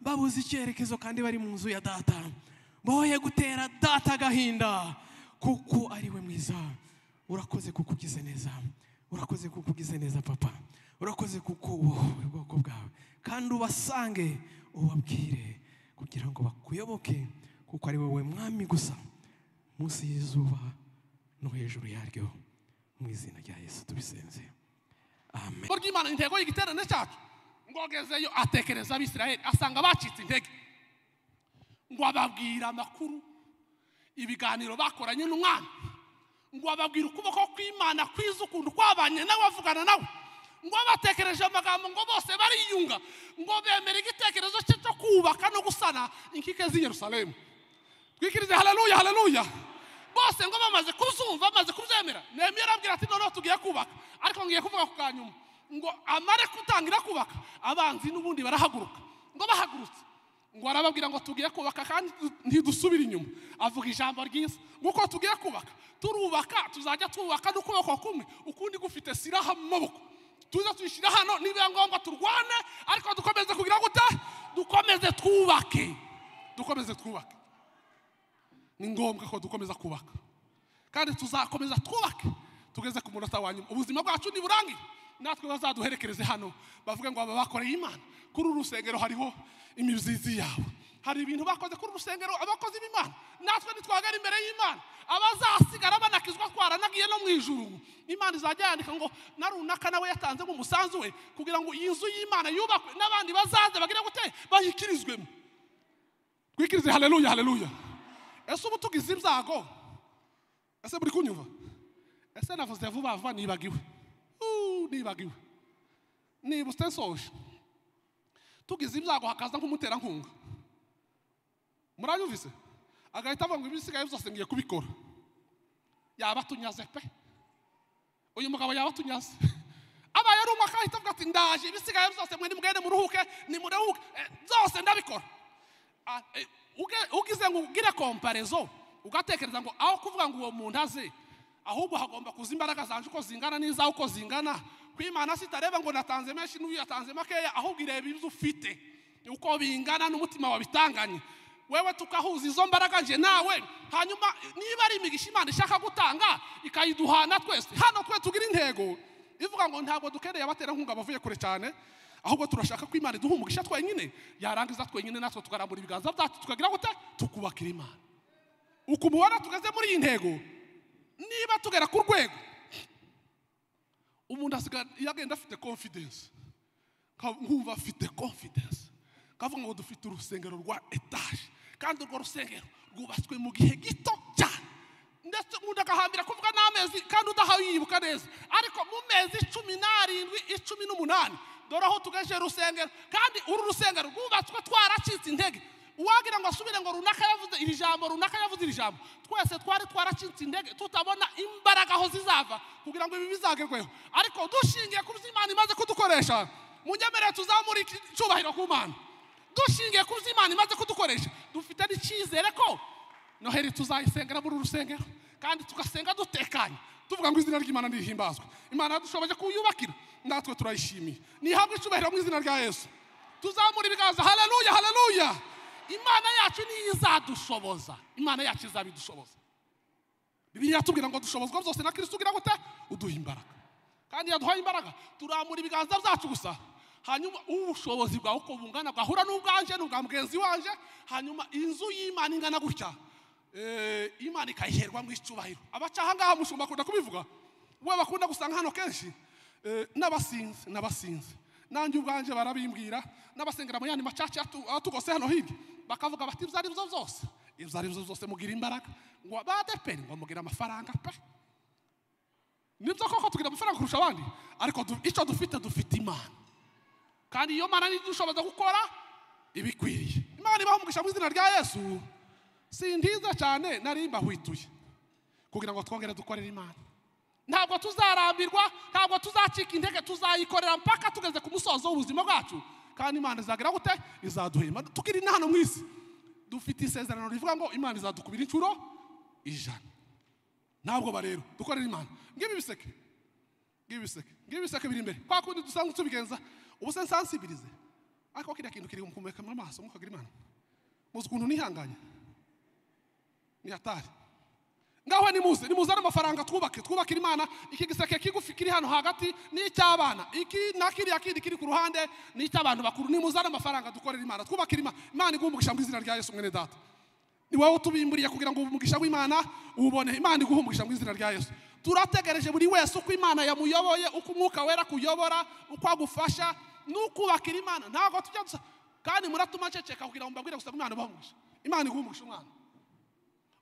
babuze icyerekezo kandi bari mu nzu ya data boye gutera data agahinda kuko ari we mwiza urakoze kuko ugize neza urakoze kuko ugize neza papa urakoze kuko wowe ubwoko bwawe kandi ubasange ubabwire kugira ngo bakuyoboke kuko ari wowe mwami gusa munsi y'izuba no hejuru yaryo mu izina rya yesu tubisenze amen ijambo ry'imana ni intego y'igiterane cyacu ngo agezeyo atekereza abisirayeli asanga bacitse intege ngo ababwire amakuru ibiganiro bakoranye n'umwana ngo ababwire ukuboko kw'imana kwiza ukuntu kwabanye nawe avugana nawe ngo abatekereje amagambo ngo bose bariyunga ngo bemere igitekerezo cye cyo kubaka no gusana inkike z'i yerusalemu twikirize haleluya haleluya bose ngo bamaze kuzumva bamaze kubyemera nehemiya arabwira ati noneho tugiye kubaka ariko ngiye kuvuga ku ka nyuma ngo amare gutangira kubaka abanzi n'ubundi barahaguruka ngo bahagurutse ngo arababwira ngo tugiye kubaka kandi du- ntidusubire inyuma avuga ijambo ryiza nk'uko tugiye kubaka turubaka tuzajya twubaka n'ukuboko kumwe ukundi gufite siraha mu maboko tuze tuyishyira hano niba biba ngombwa turwane ariko dukomeze kugira gute dukomeze twubake dukomeze twubake ni ngombwa ko dukomeza kubaka kandi tuzakomeza twubake tugeze ku munota wa nyuma ubuzima bwacu niburangiye natwe bazaduherekereze hano bavuge ngo aba bakoreye imana kuri uru rusengero hariho imizizi yawe hari ibintu bakoze kuri uru rusengero abakozi b'imana natwe ntitwagera imbere y'imana abazasigara banakizwa twaranagiye no mu ijuru imana izajya yandika ngo na runaka nawe yatanzemo umusanzu we kugira ngo iyi nzu y'imana yubakwe n'abandi bazaze bagire gute bayikirizwemo twikirize haleluya haleluya ese ubu tugize ibyago ese muri kunyumva ese navuze vuba vuba nibagiwe Uu, nibagiwe niba usensoje tugize ibyago hakaza nk'umuterankunga muranyumvise agahita avuga ngo ibisigaye byose ngiye kubikora yaba atunyaze pe uyu mugabo yaba atunyaze abaye ari umwe akahita avuga ati ndaje ibisigaye byose mwe nimugende muruhuke nimuruhuke Eh, byose ndabikora Ah, eh, uge- ugize ngo ugire komparezo ugatekereza ngo aho kuvuga ngo uwo muntu aze ahubwo hagomba kuza imbaraga zanje uko zingana n'izawe uko zingana kwimana si itareba ngo natanze menshi n'uyu yatanze makeya ahubwo ireba ibyo ufite uko bingana n'umutima wabitanganye wewe tukahuza izo mbaraga nje nawe hanyuma niba ari imigisha imana ishaka gutanga ikayiduhana twese hano twe tugira intego ivuga ngo ntabwo dukeneye abaterankunga bavuye kure cyane ahubwo turashaka ko imana iduha umugisha twenyine yarangiza twenyine natwe tukarambura ibiganza byacu tukagira gute tukubakira imana uko umubona tugeze muri iyi ntego niba tugera ku rwego umuntu asigaye iyo agenda afite confidence nka- nkumva afite confidence kavuga ngo dufite urusengero rwa etaje kandi urwo rusengero rwubatswe mu gihe gito cyane ndetse umuntu agahambira kuvuga n'amezi kandi udahawe yibuka neza ariko mu mezi cumi n'arindwi icumi n'umunani dore aho tugejeje urusengero kandi uru rusengero rwubatswe twaracitse intege uwagira ngo asubire ngo runaka yavuze iri jambo runaka yavuze iri jambo twese twari twaracitse intege tutabona imbaraga aho zizava kugira ngo ibi bizagerweho ariko dushingiye ku byo imana imaze kudukoresha mu nyemerere tuzamura iki- icyubahiro ku mana dushingiye ku byo imana imaze kudukoresha dufite n'icyizere ko noheli tuzayisengera muri uru rusengero kandi tugasenga dutekanye tuvuga ngo izina ry'imana ntihimbazwe imana dushoboye kuyubakira natwe turayishimiye nihabwe icyubahiro mu izina rya yesu tuzamura ibiganza haleluya haleluya imana yacu niyo izadushoboza imana yacu izabidushoboza bibiliya yatubwira ngo dushobozwa byose na kirisito ugira gute uduha imbaraga kandi iyo aduhaye imbaraga turamura ibiganza byacu gusa hanyuma ubushobozi bwawe uko bungana bwahura n'ubwanje n'ubwa mugenzi wanje hanyuma inzu y'imana ingana gutya eh, imana ikayiherwa mu icyubahiro abaca ahangaha mushumba akunda kubivuga we bakunda gusanga hano kenshi eh, n'abasinzi n'abasinzi nanjye ubwanje barabimbwira n'abasengera mu yandi macaca atu- atugose hano hirya bakavuga bati ibyo ari byo byose ibyo ari byo byose mugira imbaraga ngo abadeperi ngo mugira amafaranga pe nibyo koko tugira amafaranga kurusha abandi ariko du- icyo dufite dufite imana kandi iyo mana nidushoboza gukora ibikwiriye imana ibaha umugisha mu izina rya yesu sindiza cyane nari mbahwituye kugira ngo twongere dukorere imana ntabwo tuzarambirwa ntabwo tuzacika intege tuzayikorera mpaka tugeze ku musozo w'ubuzima bwacu kandi imana izagira gute izaduhema tukiri na hano mu isi dufite isezerano rivuga ngo imana izadukubira inshuro ijana ntabwo barero dukorera imana ngibi biseke ngibi biseke ngibi biseke biri imbere kwa kundi dusanzwe tubigenza ubu se nsansibirize ariko kiriya kintu kiri mukumureka mu maso mukagura imana muzi ukuntu nihanganye ni hatari ngaho nimuze nimuzane amafaranga twubake twubakire imana iki giseke kigufi kiri hano hagati ni icy'abana iki na kiriya kindi kiri ku ruhande ni icy'abantu bakuru nimuzane amafaranga dukorere imana twubakire imana imana iguhe umugisha mu izina rya yesu mwene data ni wowe utubimburiye kugira ngo umugisha w'imana uwubone imana iguhe umugisha mu izina rya yesu turategereje buri wese uko imana yamuyoboye uko umwuka wera kuyobora uko agufasha n'ukubakira imana ntabwo tujya dusa kandi muratuma nceceka kugira ngo mbabwire gusa ko imana ibaha umugisha imana iguhe umugisha umwana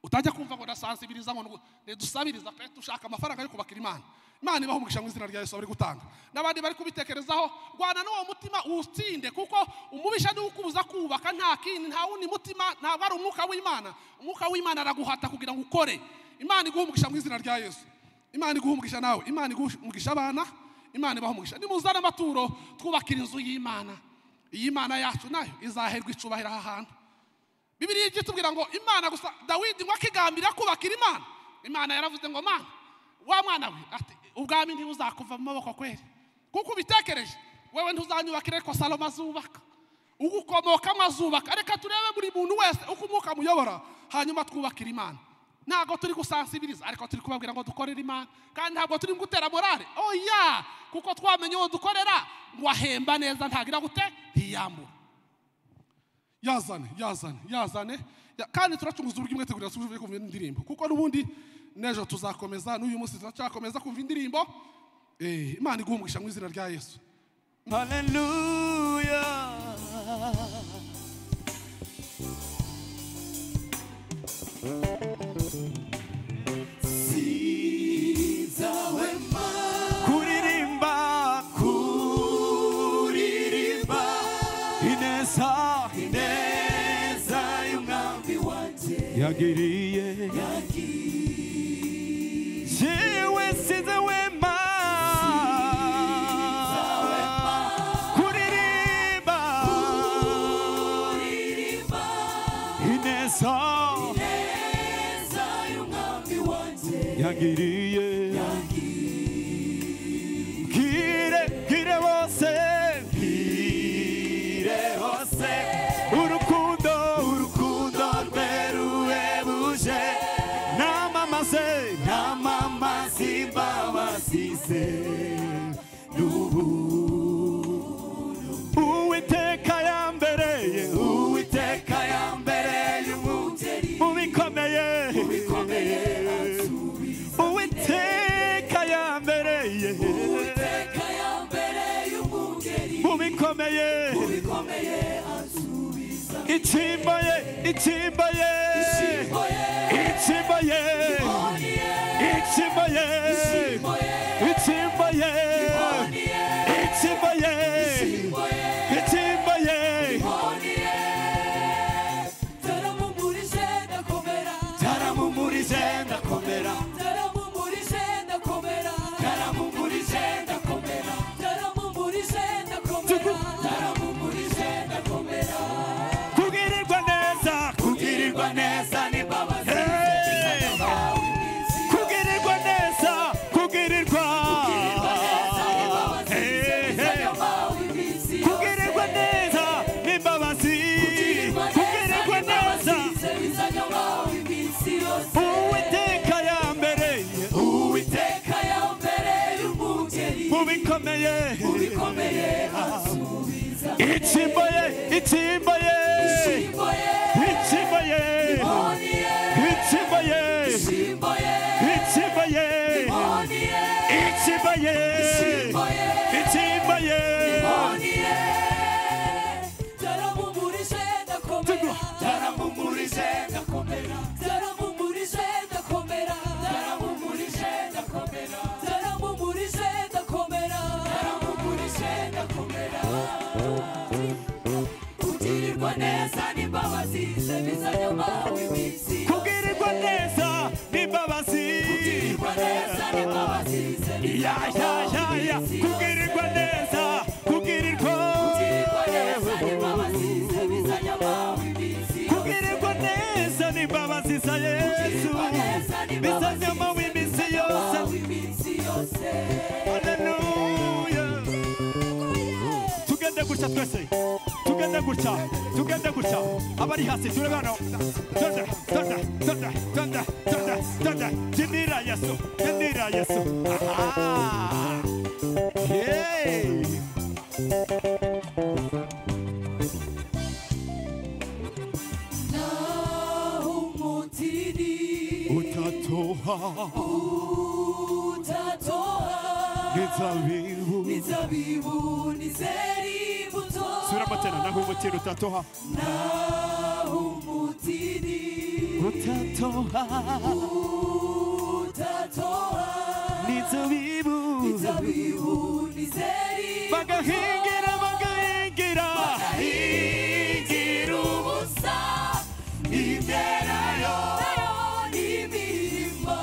utajya kumva ngo ndasansibiriza ngo ntidusabiriza pe dushaka amafaranga yo kubakira imana imana ibaha umugisha mu izina rya yesu bari gutanga n'abandi bari kubitekerezaho rwana n'uwo mutima uwutsinde kuko umubisha niwo ukubuza kubaka nta kindi nta wundi mutima ntabwo ari umwuka w'imana umwuka w'imana araguhata kugira ngo ukore imana iguha umugisha mu izina rya yesu imana iguha umugisha nawe imana iguha umugisha abana imana ibaha umugisha nimuzane amaturo twubakira inzu y'imana iyi Imana yacu nayo izaherwa icubahiro aha hantu bibiliya ijya itubwira ngo imana gusa dawidi ngo akigambirira kubakira imana imana yaravuze ngo mana wa mwana we ati ubwami ntibuzakuva mu maboko kweri kuko ubitekereje wewe ntuzanyubakira ariko salomo azubaka ugukomokamo azubaka reka turebe buri muntu wese uko umwuka amuyobora hanyuma twubakira imana ntabwo turi gusansibiriza ariko turi kubabwira ngo dukorere imana kandi ntabwo turi gutera morale oya kuko twamenye uwo dukorera ngo ahemba neza ntagira gute ntiyamura yazane yazane yazane Ya- kandi turacunguza uburyo umwete kugira ngo kumva indirimbo kuko n'ubundi n'ejo tuzakomeza n'uyu munsi turacakomeza kumva indirimbo Eh, imana iguhumurisha mu izina rya yesu kuririmba kuririmba ineza ineza y'umwami wanjye yagiriye yewe size wema kuririmba ineza ineza y'umwami wanjye yagiriye gire gire bose gire hose urukundo urukundo rwe ruhebuje namamaze namamaze imbabasize uwiteka yambereye uwiteka yambereye umugeni mu bikomeye uwiteka yambereye uwiteka yambereye umugeni mu bikomeye bikomeye ansubiza itimba ye itimba ye Itimba ye. itimba ye itimba ye itimba ye itimba ye itimba ye taramumurije ndakomera taramumurije ndakomera taramumurije ndakomera taramumurije ndakomera taramumurije ndakomera taramumurije ndakomera kugirirwa neza kugirirwa neza ni baba kugirirwa neza kugirirwa kugirirwa neza imbabazi kugirirwa neza uwiteka yambereye uwiteka yambereye umugeni mu bikomeye mu bikomeye ansubiza itsimbo ye itsimbo ye Ishimbo ye. itsimbo ye Imoni ye. itsimbo ye Ishimbo ye. itsimbo ye Imoni ye. itsimbo ye Ishimbo ye. itsimbo ye Imoni ye. Taramumurije ndakomera taramumurije ndakomera taramumurije ndakomera taramumurije ndakomera taramumurije ndakomera taramumurije ndakomera kugirirwa neza n'imbabazi zibizanye amawe iminsi kugirirwa neza n'imbabazi kugirirwa neza n'imbabazi ya ya ya ya kugirirwa neza kugirirwa kugirirwa neza n'imbabazi zibizanye amawe iminsi kugirirwa neza n'imbabazi za yesu bizanyama w'iminsi yose haleluya tugende gutya twese tugende gutya tugende gutya abari hasi turabana tonda tonda tonda tonda tonda tonda jimira yesu jimira yesu aha hey naho umutini utatoha utatoha inzabibu n'inzabibu n'izera imbuto suramo tena naho umutini utatoha naho umutini utatoha utatoha n'inzabibu n'inzabibu n'izera imbuto bagahingira bagahingira bahingira ubusa imyelayo n'imirima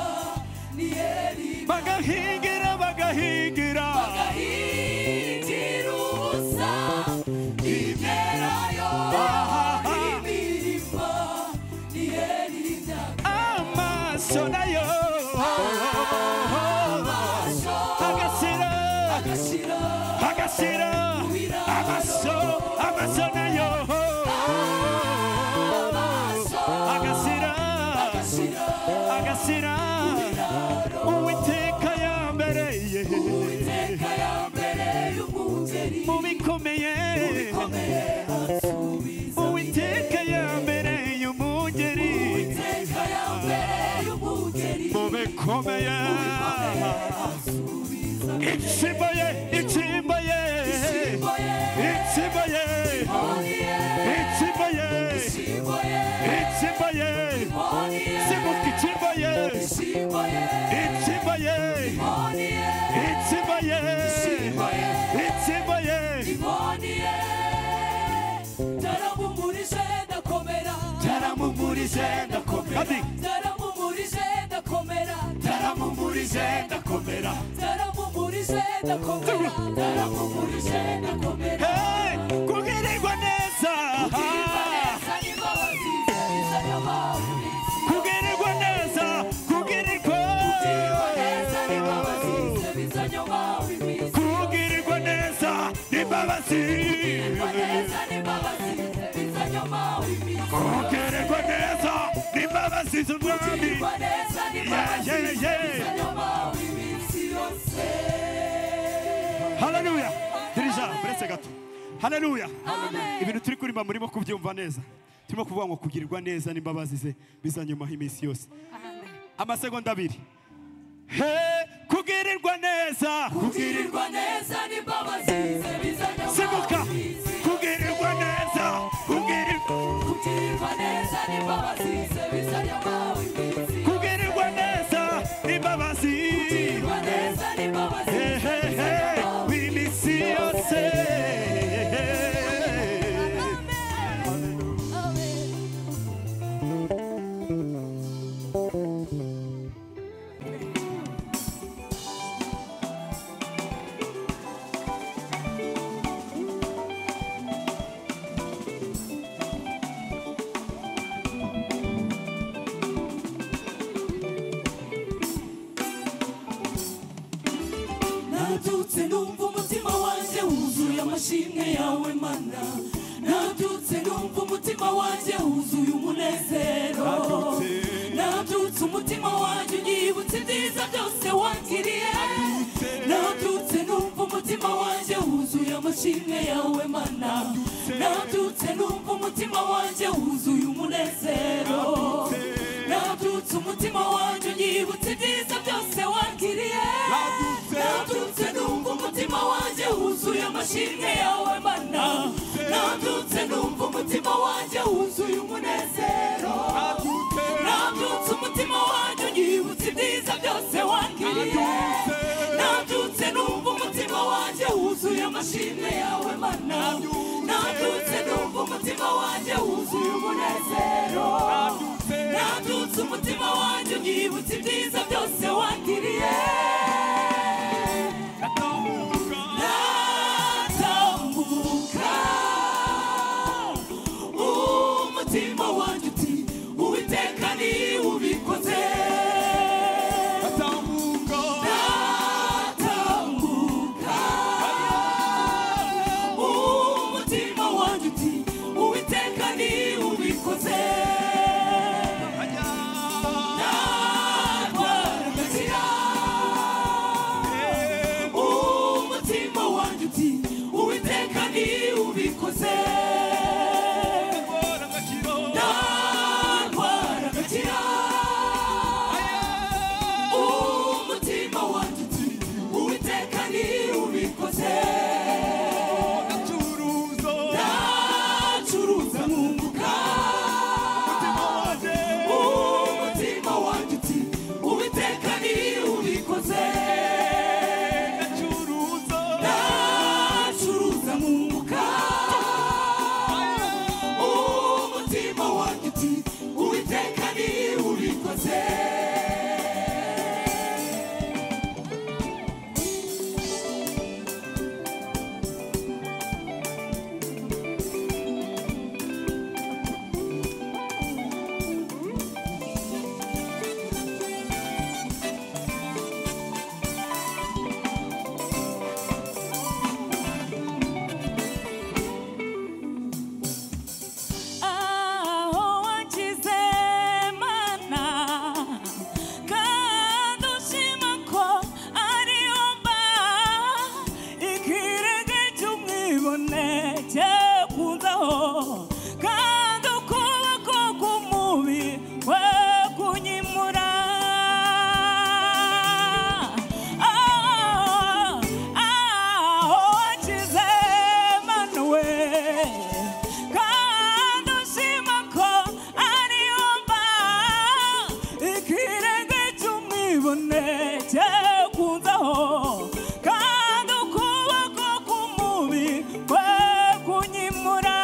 n'iyeri bagahingira bagahingira bahingira ubusa imyelayo n'imirima n'iyeri imyaka amaso nayo amaso agashira agashira agashira amaso amaso nayo agashira agashira nzashyira uwiteka yambereye mu bikomeye uwiteka yambereye umugeri mu bikomeye itsimba ye itsimba ye itsimba ye itsimba ye itsimba ye simuka itsimba ye itsimba ye itsimba ye itsimba ye Naramumurise ndakomera taramumurize ndakomera Naramumurise ndakomera taramumurize ndakomera Naramumurise ndakomera Naramumurise ndakomera kugirirwa neza kugirirwa neza kugirirwa kugirirwa neza n'imbabazi kugirirwa neza n'imbabazi z'umwami yeyeye haleluya dirija buretse gato haleluya ibintu turi kuririmba murimo kubyumva neza turimo kuvuga ngo kugirirwa neza n'imbabazi ze biza nyuma iminsi yose amasegonda abiri he kugirirwa neza Kugirirwa neza n'imbabazi ze bizajya mu simuka kugirirwa neza kugirirwa Kugirirwa neza n'imbabazi ze bizajya mu kugirirwa neza n'imbabazi Hehe, iminsi yose Natutse numva umutima wanjye wuzuye amashimwe yawe mana Natutse numva umutima wanjye wuzuye umunezero Natutse umutima wanjye unyibutse ibyiza byose wangiriye Natutse numva umutima wanjye wuzuye amashimwe yawe mana Natutse numva umutima wanjye wuzuye umunezero Natutse umutima wanjye unyibutse ibyiza byose wangiriye Natutse numva umutima wanjye wuzuye amashimwe yawe mana Natutse numva umutima wanjye wuzuye umunezero Natutse umutima wanjye unyibutse ibyiza byose wangiriye Natutse numva umutima wanjye wuzuye amashimwe yawe mana Natutse numva umutima wanjye wuzuye umunezero Natutse umutima wanjye unyibutse ibyiza byose wangiriye Natambuka umutima wanjye uti uwiteka ni ubikoze Natambuka Natambuka umutima wanjye uti uwiteka ni ubikoze Natambuka kunzaho kandi ukuboko k'umubi kwe kunyimura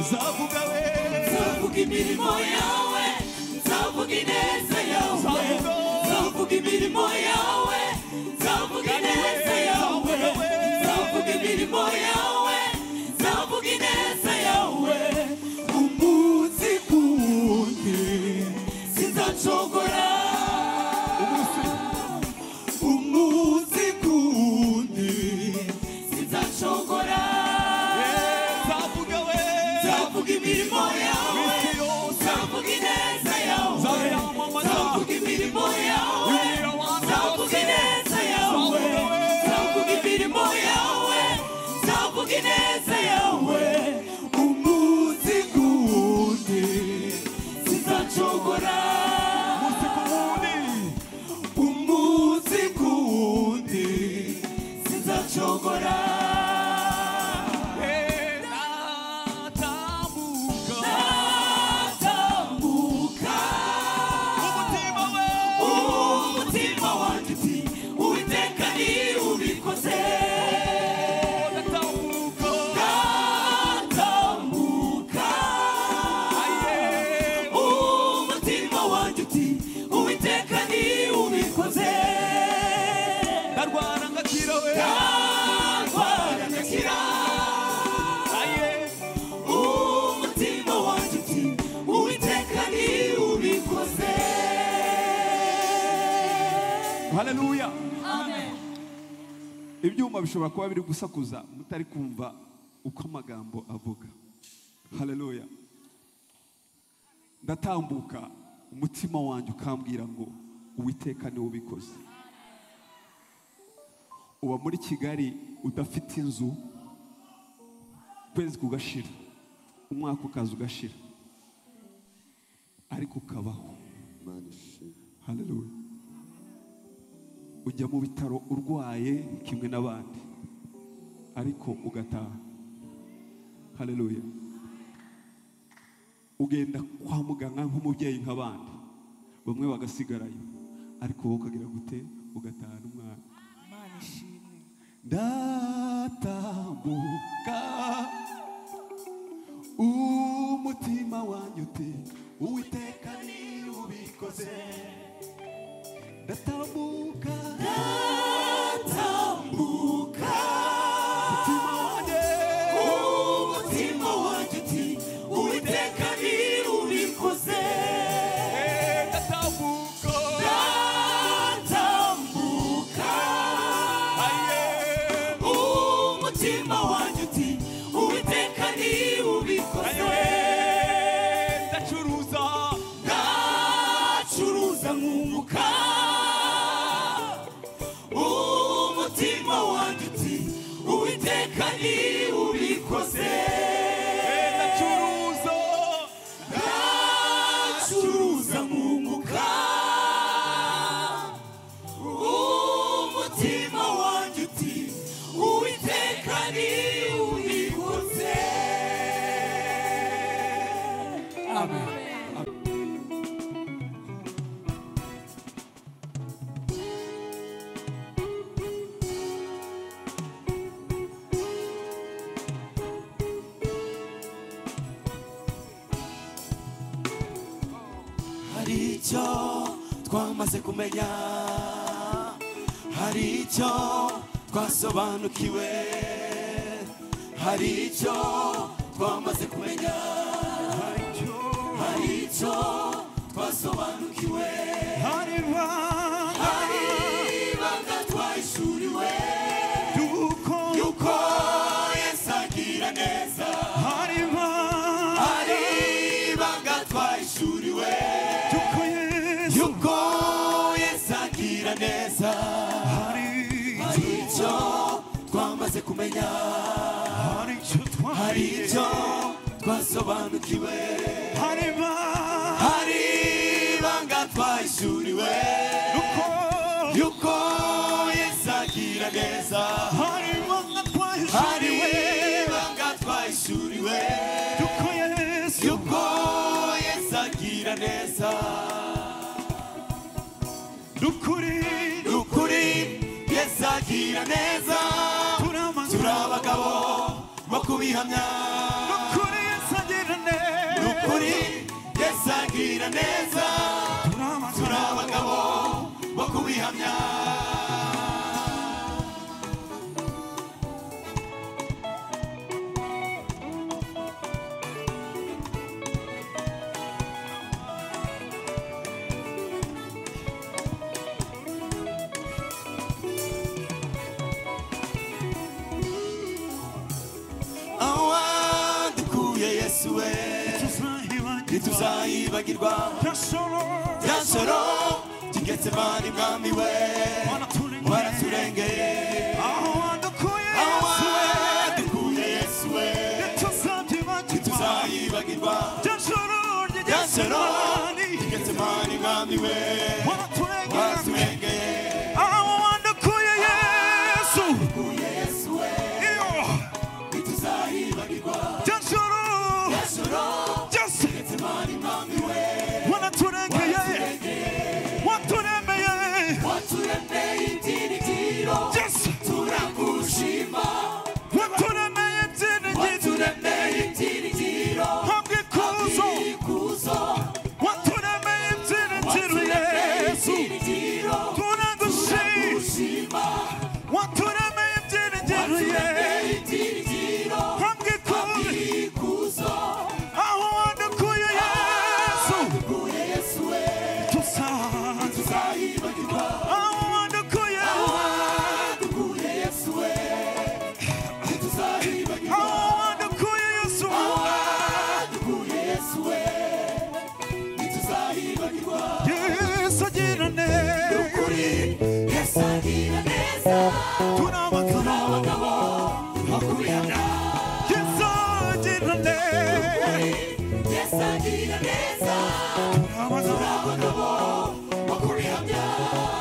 nzavuga we nzavuga imirimo yawe nzavuga ineza yawe nzavuga imirimo yawe nzavuga ineza yawe nzavuga imirimo yawe nzavuga ineza yawe umunsi ku wundi sinzacogora umunsi ku wundi sinzacogora nzavuga we nzavuga imirimo yawe nzavuga ineza yawe nzavuga imirimo yawe nzavuga ineza yawe nzavuga imirimo yawe nzavuga ineza yawe umunsi ku wundi sinzacogora umunsi ku wundi sinzacogora natambuka umutima wanjye uti uwiteka ni ubikoze ndatambuka umutima wanjye uti uwiteka ni ubikoze ndarwara ngakira we ndarwara ngakira umutima wanjye uti uwiteka ni ubikoze haleluya amen ibyuma bishobora kuba biri gusakuza mutari kumva uko amagambo avuga haleluya ndatambuka umutima wanjye ukambwira ngo uwiteka niwe ubikoze uba muri kigali udafite inzu ukwezi kugashira umwaka ukaza ugashira ariko ukabaho haleluya ujya mu bitaro urwaye kimwe n'abandi ariko ugataha haleluya ugenda kwa muganga nk'umubyeyi nk'abandi bamwe bagasigarayo ariko wowe ukagira gute ugataha n'umwana ndatambuka umutima wanjye uti uwiteka ni ubikoze ndatambuka ndatambuka umutima wanjye umutima wanjye uti uwiteka ni ubikoze ndatambuka ndatambuka umutima wanjye uti uwiteka ni ubikoze ndacuruza ndacuruza nkunguka umutima wanjye uti uwiteka ni ubikoze ndacuruza ndacuruza nkunguka umutima wanjye uti uwiteka ni ubikoze hari icyo twamaze kumenya hari icyo twasobanukiwe hari icyo twamaze kumenya hari icyo basobanukiwe hariba hariba gatwayishuriwe yuko yuko yesu agira neza hariba hariba gatwayishuriwe yuko yesu yuko yesu agira neza hari icyo twamaze kumenya hari icyo hari icyo twasobanukiwe hariba hariba gatwayishuriwe yuko yuko yesu agira neza hariba gatwayishuriwe hariba gatwayishuriwe yuko yesu yuko yesu agira neza nukuri nukuri yesu agira neza turi abagabo bo kubihamya nukuri yesu agira neza nukuri yesu agira neza turi abagabo bo kubihamya awandukuye yesu we ntituzayibagirwa rya soro kigetse mani mwami we waraturengeye awandukuye yesu we ntituzayibagirwa rya soro kigetse mani mwami we waraturengeye awandukuye yesu iyo Jasoro Jas wanaturengeye waturemeye Jas turakushima waturemeye ibyiringiro hamwe ikuzo waturemeye ibyiringiro Yesu turagushima waturemeye ibyiringiro Yesu hamwe ikuzo aho wadukuye Yesu tuzayibagirwa aho wadukuye Yesu aho wadukuye Yesu Yesu agira neza turi abagabo bakubihamya Yesu agira neza turi abagabo bakubihamya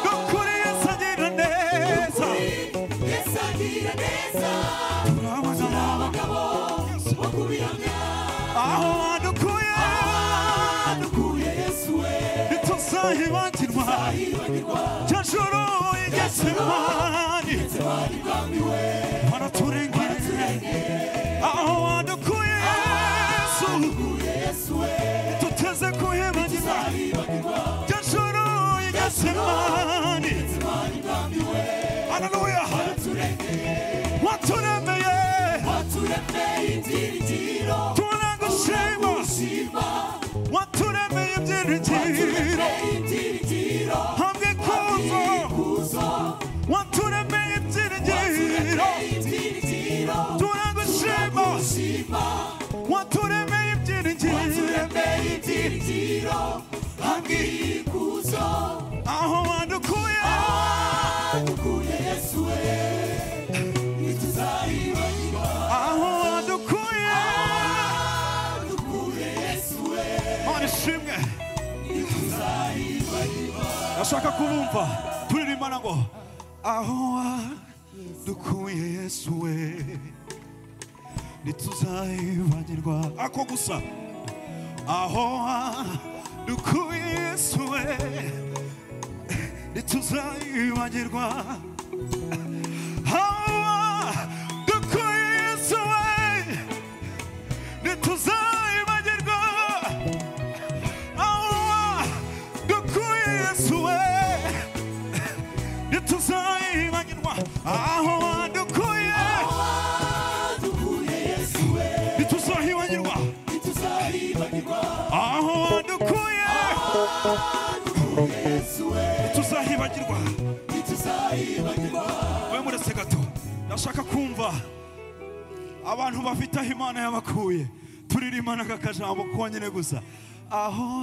nukuri Yesu agira neza Yesu agira neza turi abagabo bakubihamya aho wadukuye dukuye Yesu we ntituzahibagirwa rya joro igesemani waraturengeye aho wadukuye Yesu tuteze kuhibagirwa rya joro igesemani haleluya waturemeye turagushima waturemeye ibyiringiro hamwe ikuzo waturemeye ibyiringiro turagushima waturemeye ibyiringiro hamwe ikuzo aho wadukuye Yesu we ntituzayibagirwa aho wadukuye dukuye Yesu we mana ishimwe ntituzayibagirwa ndashaka kubumva turirimbana ngo aho dukuye yesu we ntituzayibagirwa ako gusa aho dukuye yesu we ntituzayibagirwa aho dukuye yesu we ntituzayibagirwa aho dukuye yesu we ntituzayibagirwa aho dukuye ntituzahibagirwa aho dukuye ntituzahibagirwa we muretse gato ndashaka kumva abantu bafite aho imana yabakuye turirimana kakajambo konyine gusa aho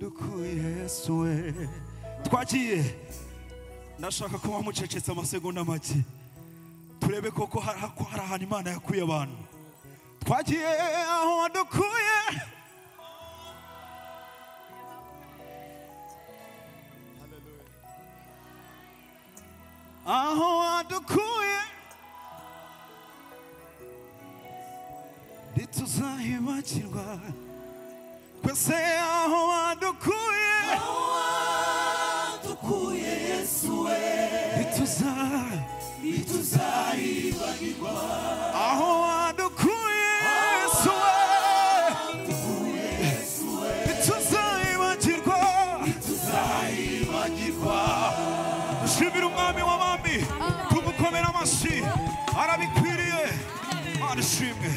dukuye yesu we twagiye ndashaka kuba mucecetse amasegonda make turebe koko hari ko hari ahantu imana yakuye abantu twagiye aho dukuye aho wadukuye ntituzahibagirwa twese aho wadukuye aho wadukuye yesu we ntituzayibagirwa aho wadukuye yesu we ntituzayibagirwa dushimire umwami w'abami tumukomere amashyi arabikwiriye mana ishimwe